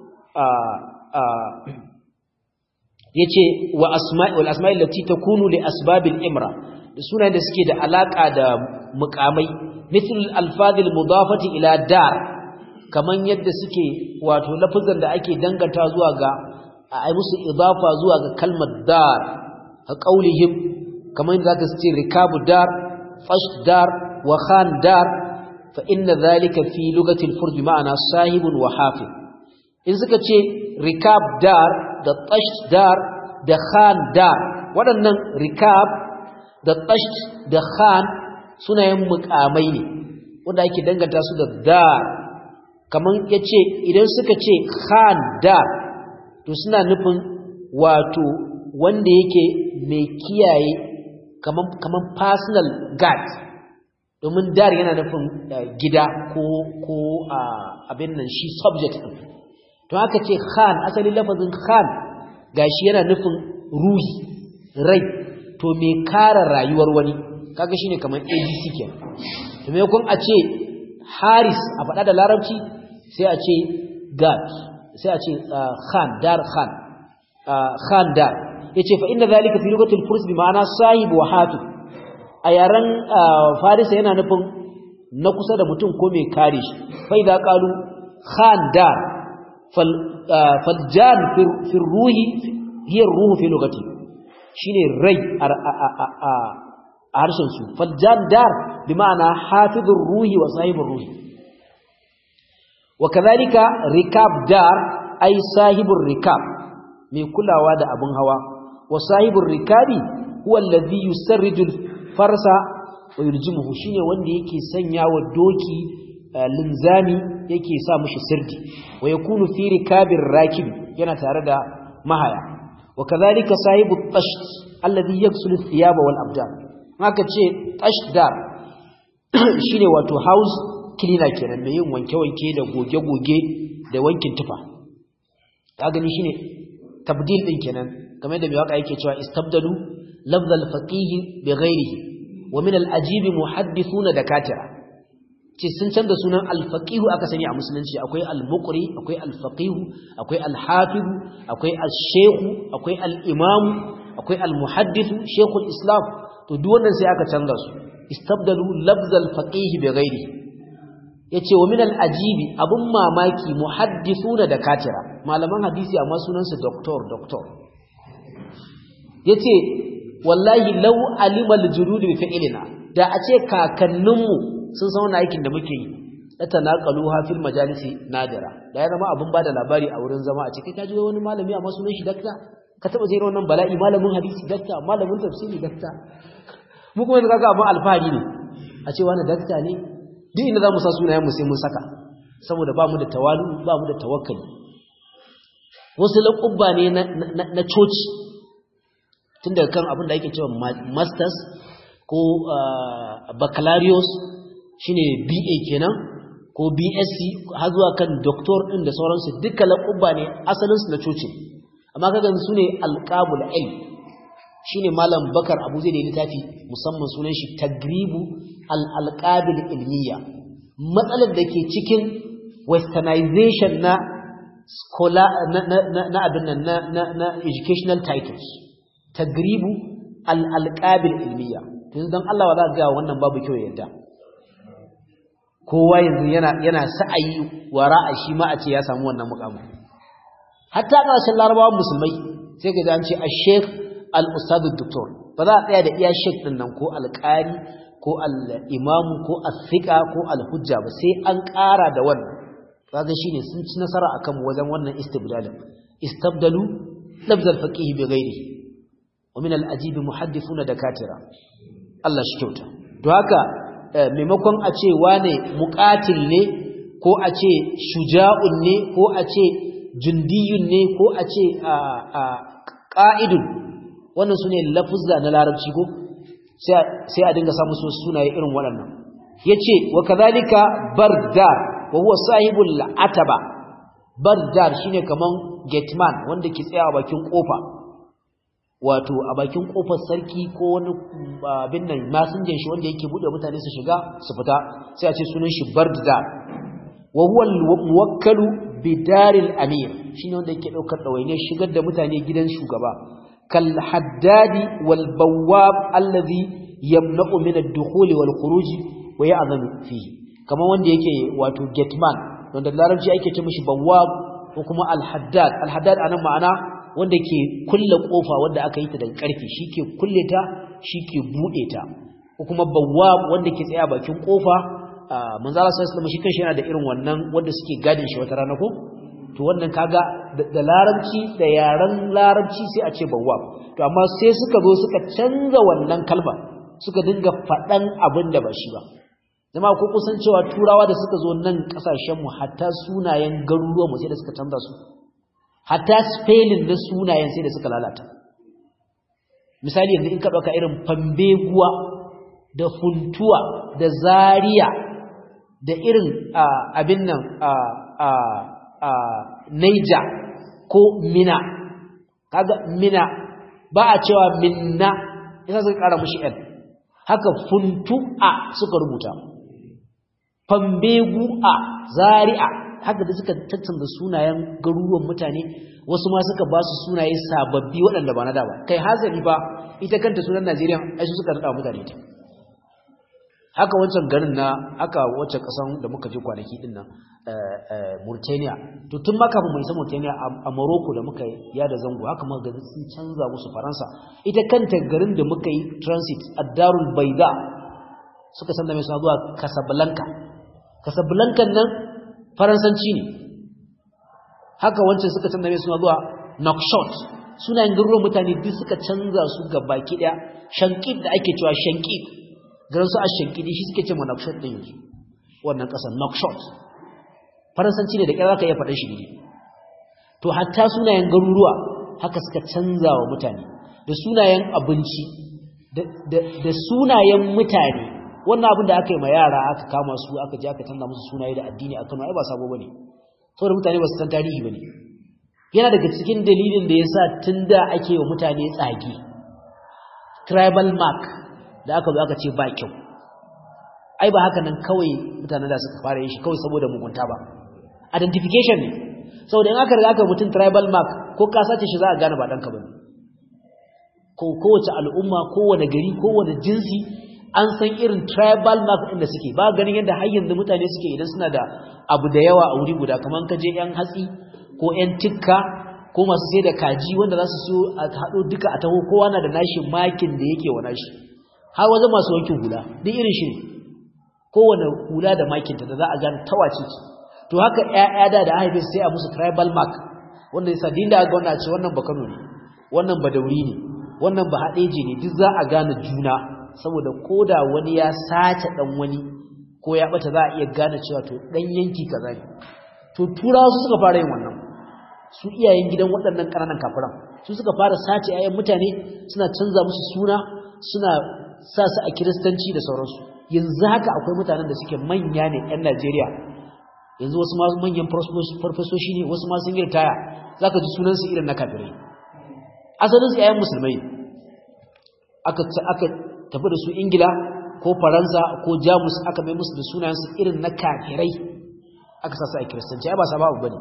yace wa asma'i wal asma'i allati takunu li asbabil imra da sunayen da suke da alaka da mukamai mithl alfadhil mudafati ila dar kaman yadda suke wato lafazan da ake danganta zuwa ga ai musu idafa zuwa ga kalmar dar ka qaulihim kaman yadda zaka ce rikabu dar fash dar wa khan dar fa inna dhalika fi lugati al-furd bi ma'ana sahibun wa hafiz in suka ce rikab dar da tash dar da khan dar waɗannan rikab da tash da khan sunayen mukamai ne wanda ake danganta su da dar kaman yace idan suka ce khan dar to suna nufin wato wanda yake mai kiyaye kaman kaman personal guard domin dar yana nufin gida ko ko abin nan shi subject din to haka ce khan asalin lafazin khan gashi yana nufin ruhi rai to me kare rayuwar wani kaga shine kamar ABC kenan to me kun a ce Haris a faɗa da Larabci sai a ce Gad sai a ce Khan Dar Khan Khan Dar yace fa inna zalika fi lugatil furs bi ma'ana sahib wa hatib a yaran Farisa yana nufin na kusa da mutum ko mai kare shi fa idza qalu Khan Dar fal faljan fi ruhi hiya ruhu fi lugati shine rai a harshen su faljan dar bi ma'ana hafizur ruhi wa sahibur ruhi wa kadhalika rikab dar ay sahibur rikab mai kulawa da abun hawa wa sahibur rikabi huwa alladhi yusarriju farsa wa yuljimuhu shine wanda yake sanya wa doki linzami yake sa mishi sirdi wa yakunu fi rikabir rakib yana tare da mahaya wa kadhalika sahibut tasht alladhi yaghsilu thiyaba wal abdan haka ce tashdar shine wato house cleaner kenan mai yin wanke-wanke da goge-goge da wankin tufa ka gani shine tabdil din kenan kamar da mai waka yake cewa istabdalu lafzal faqih bi ghairihi wa min al ajib muhaddithuna dakatira ce sun canza sunan al-faqih aka sani a musulunci akwai al-muqri akwai al-faqih akwai al-hafiz akwai al-shaykh akwai al-imam akwai al-muhaddith shaykhul islam to duk wannan sai aka canza su istabdalu lafzal faqih bi ghairi yace wa min al-ajibi abun mamaki muhaddithuna da katira malaman hadisi amma sunan su doctor doctor yace wallahi law alima al-julud bi fi'lina da a ce kakanninmu sun san wannan aikin da muke yi latanaqaluha fil majalisi nadira da ya zama abun bada labari a wurin zama a cikin kaji wani malami amma sunan shi dakta ka taba jira wannan bala'i malamin hadisi dakta malamin tafsiri dakta mu kuma yanzu kaga abin alfahari ne a ce wani dakta ne duk inda za mu sa sunayen mu sai mun saka saboda ba mu da tawalu ba mu da tawakkali wasu laƙubba ne na coci tun daga kan abin da ake cewa masters ko baccalaureus shine BA kenan ko BSc har zuwa kan doctor din da sauransu duka laƙubba ne asalinsu na coci amma kaga su ne alqabul ilm shine malam bakar abu zai da littafi musamman sunan shi tagribu al-alqabil ilmiya matsalar da ke cikin westernization na scholar na na na abin nan na na, na educational titles tagribu al-alqabil ilmiya to dan Allah wa za ga wannan babu kyau yadda kowa yanzu yana yana sa'ayi wara'a shi ma a ce ya samu wannan mukamin hatta ƙarshen larabawan musulmai sai ka an ce a sheikh al-ustadu doktor ba za a tsaya da iya sheikh din nan ko alƙari ko al-imamu ko al-fiqa ko al-hujja ba sai an ƙara da wannan kaga shine sun ci nasara akan wajen wannan istibdalin istabdalu labz al-faqih bi ghairihi wa min al-ajib muhaddithuna dakatira Allah shi kyauta to haka maimakon a ce wane muqatil ne ko a ce shuja'un ne ko a ce jundiyun ne ko a ce ƙa'idun wannan su ne lafuzza na larabci ko sai a dinga samun su sunaye irin waɗannan ya ce wa kazalika bardar wa huwa sahibul ataba bardar shine kaman gateman wanda ke tsaya a bakin kofa wato a bakin kofar sarki ko wani abin nan masinjan shi wanda yake bude mutane su shiga su fita sai a ce sunan shi bardar wa huwa muwakkalu bidaril amir shine wanda yake daukar dawaine shigar da mutane gidan shugaba kal haddadi wal bawwab alladhi yamna'u min ad-dukhuli wal khuruj wa ya'zanu fihi kamar wanda yake wato gateman wanda larabci ake ce mishi bawwab ko kuma al-haddad al-haddad anan ma'ana wanda ke kulle kofa wanda aka yi ta daga karfe shike kulle ta shike bude ta ko kuma bawwab wanda ke tsaya bakin kofa manzo Allah sallallahu alaihi shi kanshi yana da irin wannan wanda suke gadin shi wata rana ko to wannan kaga da larabci da yaran larabci sai a ce bawwab to amma sai suka zo suka canza wannan kalma suka dinga faɗan abin da ba shi ba zama ko kusan cewa turawa da suka zo nan kasashenmu hatta sunayen garuruwanmu sai da suka canza su hatta spelling na sunayen sai da suka lalata misali yanzu in ka ɗauka irin fambeguwa da funtuwa da zaria da irin abin nan naija ko mina kaga mina ba a cewa minna yasa suka ƙara mushi l haka funtu'a suka rubuta fambegu a zari'a haka da suka tattanda sunayen garuruwan mutane wasu ma suka ba su sunaye sababbi waɗanda ba na da ba kai hazari ba ita kanta sunan Najeriya ai su suka rada mutane ta haka wancan garin na aka wacce kasan da muka je kwanaki din nan Mauritania to tun maka mu isa Mauritania a Morocco da muka ya da zango haka muka ga sun canza musu Faransa ita kanta garin da muka yi transit ad-Darul Bayda suka sanda mai suna zuwa Casablanca Casablanca nan faransanci ne haka wancan suka canza mai suna zuwa Nouakchott sunayen garuruwan mutane duk suka canza su ga baki daya shankid da ake cewa shankid garin su a shankidi shi suke ce ma Nouakchott din yanzu wannan kasar Nouakchott faransanci ne da kira zaka iya faɗin shi ne to hatta sunayen garuruwa haka suka canza wa mutane da sunayen abinci da sunayen mutane wannan abin da aka yi ma yara aka kama su aka je aka canza musu sunaye da addini a Kano ai ba sabo bane saboda mutane ba su san tarihi bane yana daga cikin dalilin da yasa tunda ake wa mutane tsage tribal mark da aka zo aka ce ba kyau ai ba haka nan kawai mutanen da suka fara yin shi kawai saboda mugunta ba identification ne saboda in aka riga aka mutum tribal mark ko ka sace shi za a gane ba danka bane ko kowace al'umma kowane gari kowane jinsi an san irin tribal mark ɗin da suke ba ganin yadda har yanzu mutane suke idan suna da abu da yawa a wuri guda kamar ka je yan hatsi ko yan tikka ko masu sai da kaji wanda za su siyo a haɗo duka a taho kowa na da nashi makin da yake wa nashi har wajen masu wankin hula duk irin shi ne kowane hula da makinta da za a gane tawace ce to haka ƴaƴa da da haife sai a musu tribal mark wanda yasa din da ga wannan ce wannan bakano ne wannan badauri ne wannan ba haɗeje ne duk za a gane juna saboda koda wani ya sace dan wani ko ya bata za a iya gane cewa to dan yanki kaza ne to turawa su suka fara yin wannan su iyayen gidan waɗannan ƙananan kafiran su suka fara sace ayan mutane suna canza musu suna suna sa su a kiristanci da sauransu yanzu haka akwai mutanen da suke manya ne yan Najeriya yanzu wasu ma manyan farfasoshi ne wasu ma sun yi ritaya zaka ji sunansu irin na kafirai asalin su ayan musulmai aka aka tafi da su ingila ko faransa ko jamus aka mai musu da sunayensu irin na kafirai aka sasa a kiristanci ai ba sababu bane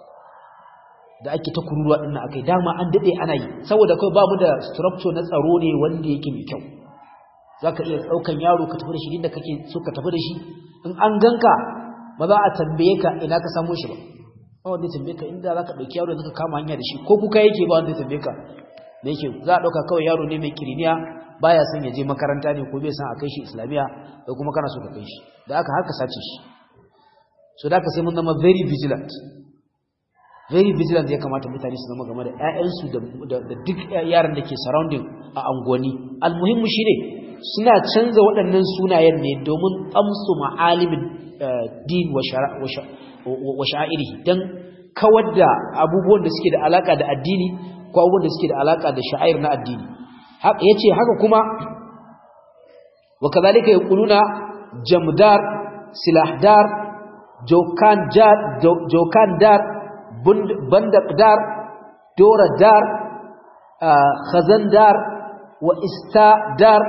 da ake ta kururuwa din nan akai dama an dade ana yi saboda kai babu da structure na tsaro ne wanda yake mai kyau zaka iya daukan yaro ka tafi da shi inda kake so ka tafi da shi in an ganka ba za a tambaye ka ina ka samu shi ba ba wanda ya tambaye ka inda zaka dauki yaro da ka kama hanya da shi ko kuka yake ba wanda ya tambaye ka da yake za a dauka kawai yaro ne mai kiriniya baya son ya je makaranta ne ko bai san a kai shi islamiya ko kuma kana so ka kai shi da aka haka sace shi so da aka sai mun zama very vigilant very vigilant ya kamata mutane su zama game da ƴaƴansu da duk yaran da ke surrounding a angoni almuhimmu shine suna canza waɗannan sunayen ne domin amsu ma'alimin din wa sha'irihi dan kawar da abubuwan da suke da alaka da addini ko abubuwan da suke da alaka da sha'air na addini haka yace haka kuma wa kadhalika yaquluna jamdar silahdar jokan jar jokan dar bandaqdar doradar khazandar wa istadar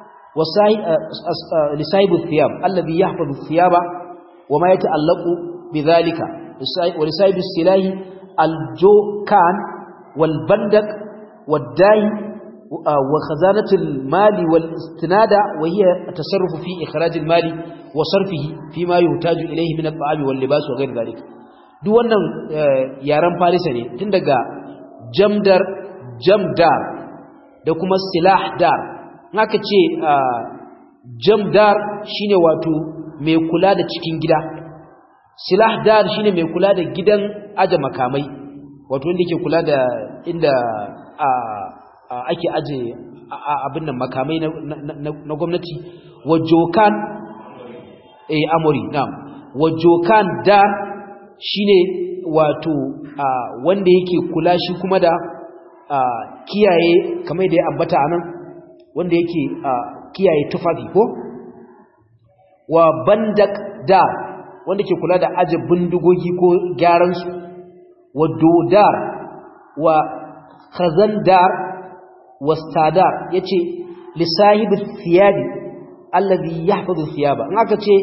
لسايب الثياب الذي يحفظ الثياب وما يتعلق بذلك ولسايب السلاح الجوكان والبندق والداي وخزانة المال والاستناد وهي التصرف في إخراج المال وصرفه فيما يحتاج إليه من الطعام واللباس وغير ذلك duk wannan yaren farisa ne tun daga jamdar jamdar da kuma silahdar haka ce jamdar shine wato mai kula da cikin gida silahdar shine mai kula da gidan aje makamai wato wanda ke kula da inda ake aje abin nan makamai na gwamnati wajokan eh amori na'am wajokan dar shine wato wanda yake kula shi kuma da kiyaye kamar da ya ambata anan wanda yake kiyaye tufafi ko wa bandak dar wanda ke kula da aje bindigogi ko gyaran su wa dodar wa khazandar wa stadar yace li sahibi thiyabi alladhi yahfazu thiyaba in aka ce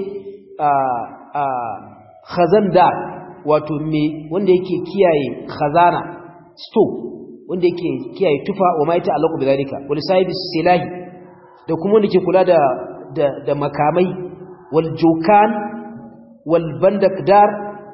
khazandar wato me wanda yake kiyaye khazana store wanda yake kiyaye tufa wa mai ta'allaqu bidalika wal sahibi silahi da kuma wanda ke kula da da, da makamai wal jukan wal bandakdar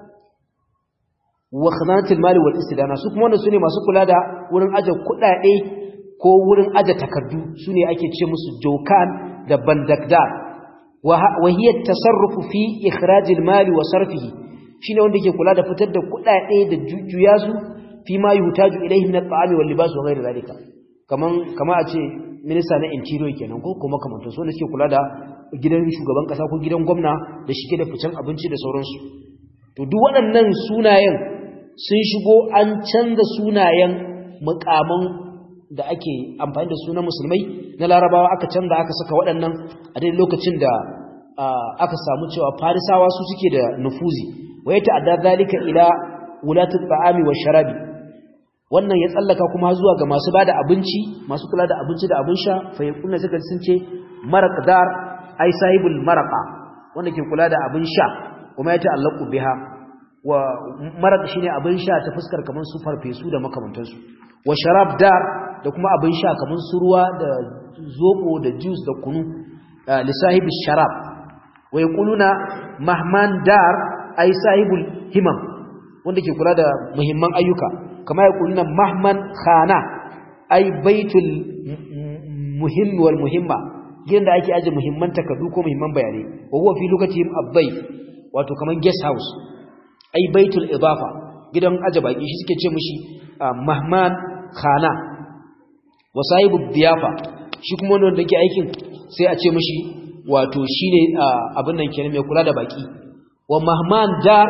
wa khazanatul mali wal istidana su kuma wannan sune masu kula da wurin aje kudade ko wurin aje takardu sune ake ce musu jukan da bandakdar wa hiya tasarrufu fi ikhrajil mali wa sarfihi shine wanda ke kula da fitar da kudade da jujjuya su fi ma yuhtaju ilayhi min at-ta'ami wal libas wa ghayr dhalika kaman kama a ce minista na interior kenan ko kuma kaman to so ne suke kula da gidan shugaban kasa ko gidan gwamna da shige da ficen abinci da sauransu to duk waɗannan sunayen sun shigo an canza sunayen mukaman da ake amfani da sunan musulmai na larabawa aka canza aka saka waɗannan a dai lokacin da aka samu cewa farisawa su suke da nufuzi wa ya ta'adda zalika ila wulatul ta'ami wa sharabi wannan ya tsallaka kuma zuwa ga masu bada abinci masu kula da abinci da abin sha fa yakuna suka sun ce maraqdar ai sahibul maraqa wanda ke kula da abin sha kuma ya ta'allaqu biha wa maraq shine abin sha ta fuskar kaman su farfesu da makamantansu wa sharab dar da kuma abin sha kaman su ruwa da zobo da juice da kunu li sahibi sharab wa yaquluna mahman dar ai sahibul himam wanda ke kula da muhimman ayyuka kama yaquluna mahman khana ai baitul muhim wal muhimma gidan da ake aje muhimman takardu ko muhimman bayanai wa huwa fi lokacin abbayf wato kaman guest house ai baitul idafa gidan aje baki shi suke ce mishi mahman khana wa sahibu diyafa shi kuma wanda yake aikin sai a ce mishi wato shine abin nan kenan mai kula da baki wa mahman dar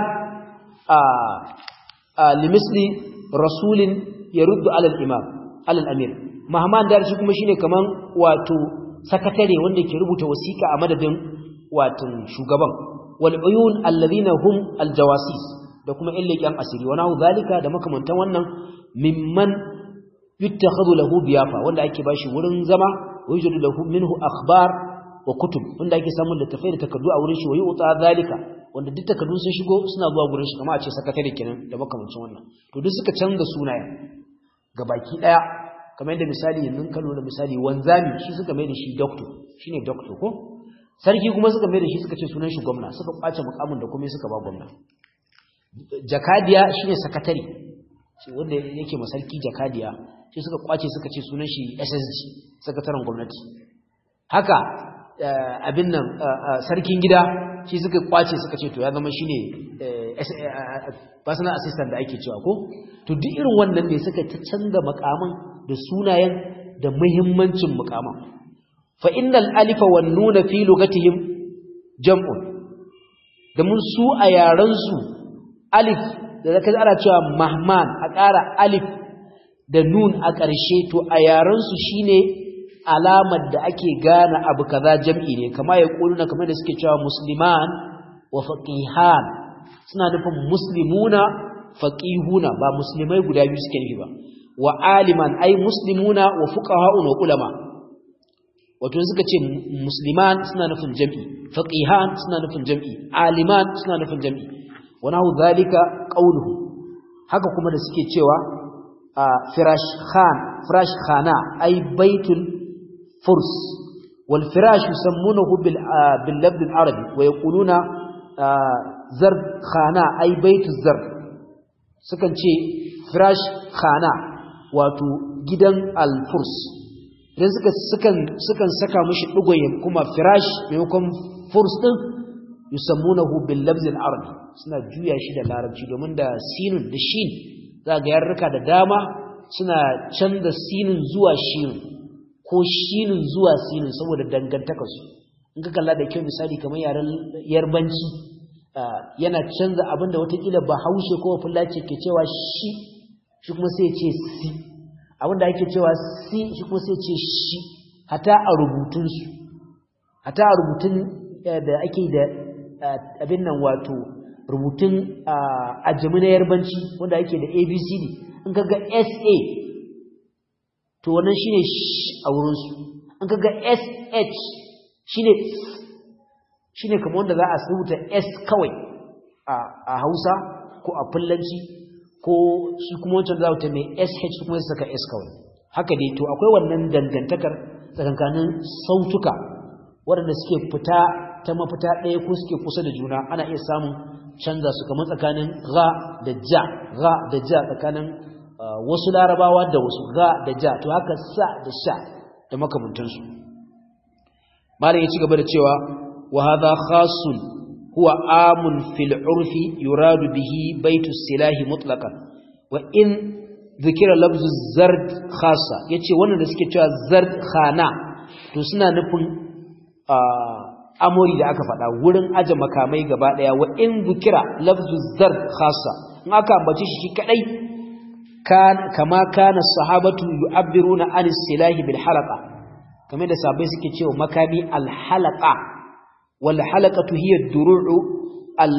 a limisli rasulin yaruddu ala al-imam ala al-amir mahman dar shi kuma shine kaman wato sakatare wanda ke rubuta wasiƙa a madadin watan shugaban wal uyun alladhina hum al-jawasis da kuma illaqiyan asiri wa nahu zalika da makamantan wannan mimman yuttakhadhu lahu biyafa wanda ake bashi wurin zama wa yujadu lahu minhu akhbar wa kutub wanda ake samun littafai da takardu a wurin shi wa yu'ta zalika wanda duk takardun sun shigo suna zuwa gurin shi kamar a ce sakatare kenan da makamancin wannan to duk suka canza sunayen gabaki daya kamar yadda misali yanzu kan nuna misali wanzami shi suka mai da shi doctor shine doctor ko sarki kuma suka mai da shi suka ce sunan shi gwamna suka kwace mukamin da kuma suka ba gwamna jakadiya shine sakatare shi wanda yake masarki jakadiya shi suka kwace suka ce sunan shi SSG sakataren gwamnati haka abin nan sarkin gida shi suka kwace suka ce to ya zama shine personal assistant da ake cewa ko to duk irin wannan ne suka ta canza makaman da sunayen da muhimmancin mukaman fa innal alifa wan nuna fi lugatihim jam'un da mun su a yaran su alif da zaka ana cewa mahman a ƙara alif da nun a ƙarshe to a yaran su shine alamar da ake gane abu kaza jam'i ne kama ya kuluna kamar da suke cewa musliman wa faqihan suna nufin muslimuna faqihuna ba muslimai guda biyu suke nufi ba wa aliman ai muslimuna wa fuqaha'un wa ulama wato suka ce musliman suna nufin jam'i faqihan suna nufin jam'i aliman suna nufin jam'i wa nahu zalika qawluhu haka kuma da suke cewa firash khan firash khana ai baitul furs wal firash yusammunahu bil bil labd al arabi wa yaquluna zard khana ai baitul zard sukan ce firash khana wato gidan al furs idan suka sukan sukan saka mishi digoyin kuma firash maimakon furs din yusammunahu bil labd al arabi suna juya shi da larabci domin da sinun da shin za ga yarruka da dama suna canza sinin zuwa shin ko shinin zuwa sinin saboda dangantakarsu in ka kalla da kyau misali kamar yaren yarbanci yana canza abinda watakila ba haushe ko fulace ke cewa shi shi kuma sai ce si abinda ake cewa si shi kuma sai ce shi hata a rubutunsu hata a rubutun da ake da abin nan wato rubutun ajami na yarbanci wanda ake da abcd in kaga sa to wannan shine a wurinsu in kaga sh shine shine kamar wanda za a rubuta s kawai a hausa ko a fullanci ko shi kuma wancan za ta mai sh kuma ya saka s kawai haka dai to akwai wannan dangantakar tsakankanin sautuka waɗanda suke fita ta mafita ɗaya ko suke kusa da juna ana iya samun canza su kamar tsakanin ga da ja ga da ja tsakanin wasu larabawa da wasu ga da ja to haka sa da sha da makamantansu malam ya ci gaba da cewa wa hadha khasun huwa amun fil urfi yuradu bihi baitu silahi mutlaqan wa in dhikira lafzu zard khassa yace wannan da suke cewa zard khana to suna nufin amori da aka faɗa wurin aje makamai gaba ɗaya wa in zukira lafzu zar khassa in aka ambace shi kadai kan kama kana sahabatu yu'abbiruna an silahi bil halaqa kamar da sahabbai suke cewa makami al halaqa wal halaqatu hiya ad-duru'u al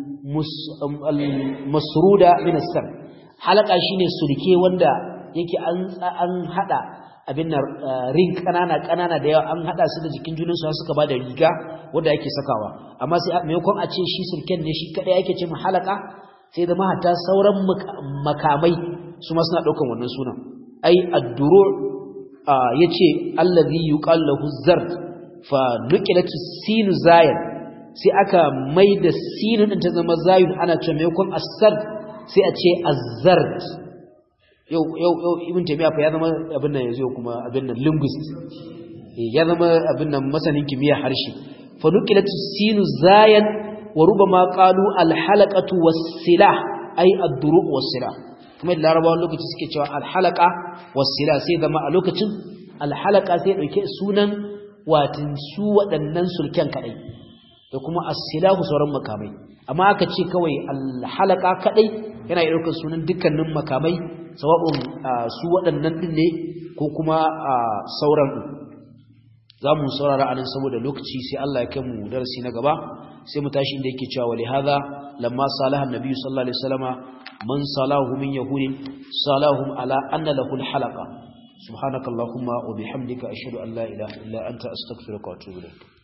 masruda min as-sam halaqa shine sulke wanda yake an an hada abin nan ring kanana kanana da yawa an hada su da jikin junan su suka bada riga wanda yake sakawa amma sai maimakon a ce shi sulken ne shi kadai yake ce halaka sai da mahata sauran makamai su ma suna daukan wannan sunan ai ad-duru yace allazi yuqal lahu zard fa nuqilat sinu zayan sai aka maida sinu din ta zama zayun ana ce maimakon as-sard sai a ce az-zard yau yau yau ibn taymiya fa ya zama abin nan yanzu kuma abin nan linguist ya zama abin nan masanin kimiyya harshe fa nuqilat sinu zayan wa rubama qalu al halaqatu was silah ay ad-duru was silah kuma da larabawan lokaci suke cewa al halaqa was silah sai zama a lokacin al halaqa sai dauke sunan watin su waɗannan sulken kadai da kuma as-silahu sauran makamai amma aka ce kawai al halaqa kadai yana ɗaukar sunan dukkanin makamai sawa'un su waɗannan ɗin ne ko kuma sauran ɗin za mu saurara anan saboda lokaci sai Allah ya kai mu darasi na gaba sai mu tashi inda yake cewa wali hadha lamma salaha annabi sallallahu alaihi wasallama man salahu min yahudin salahum ala anna lahu alhalaqa subhanakallahumma wa bihamdika ashhadu an la ilaha illa anta astaghfiruka wa atubu ilaik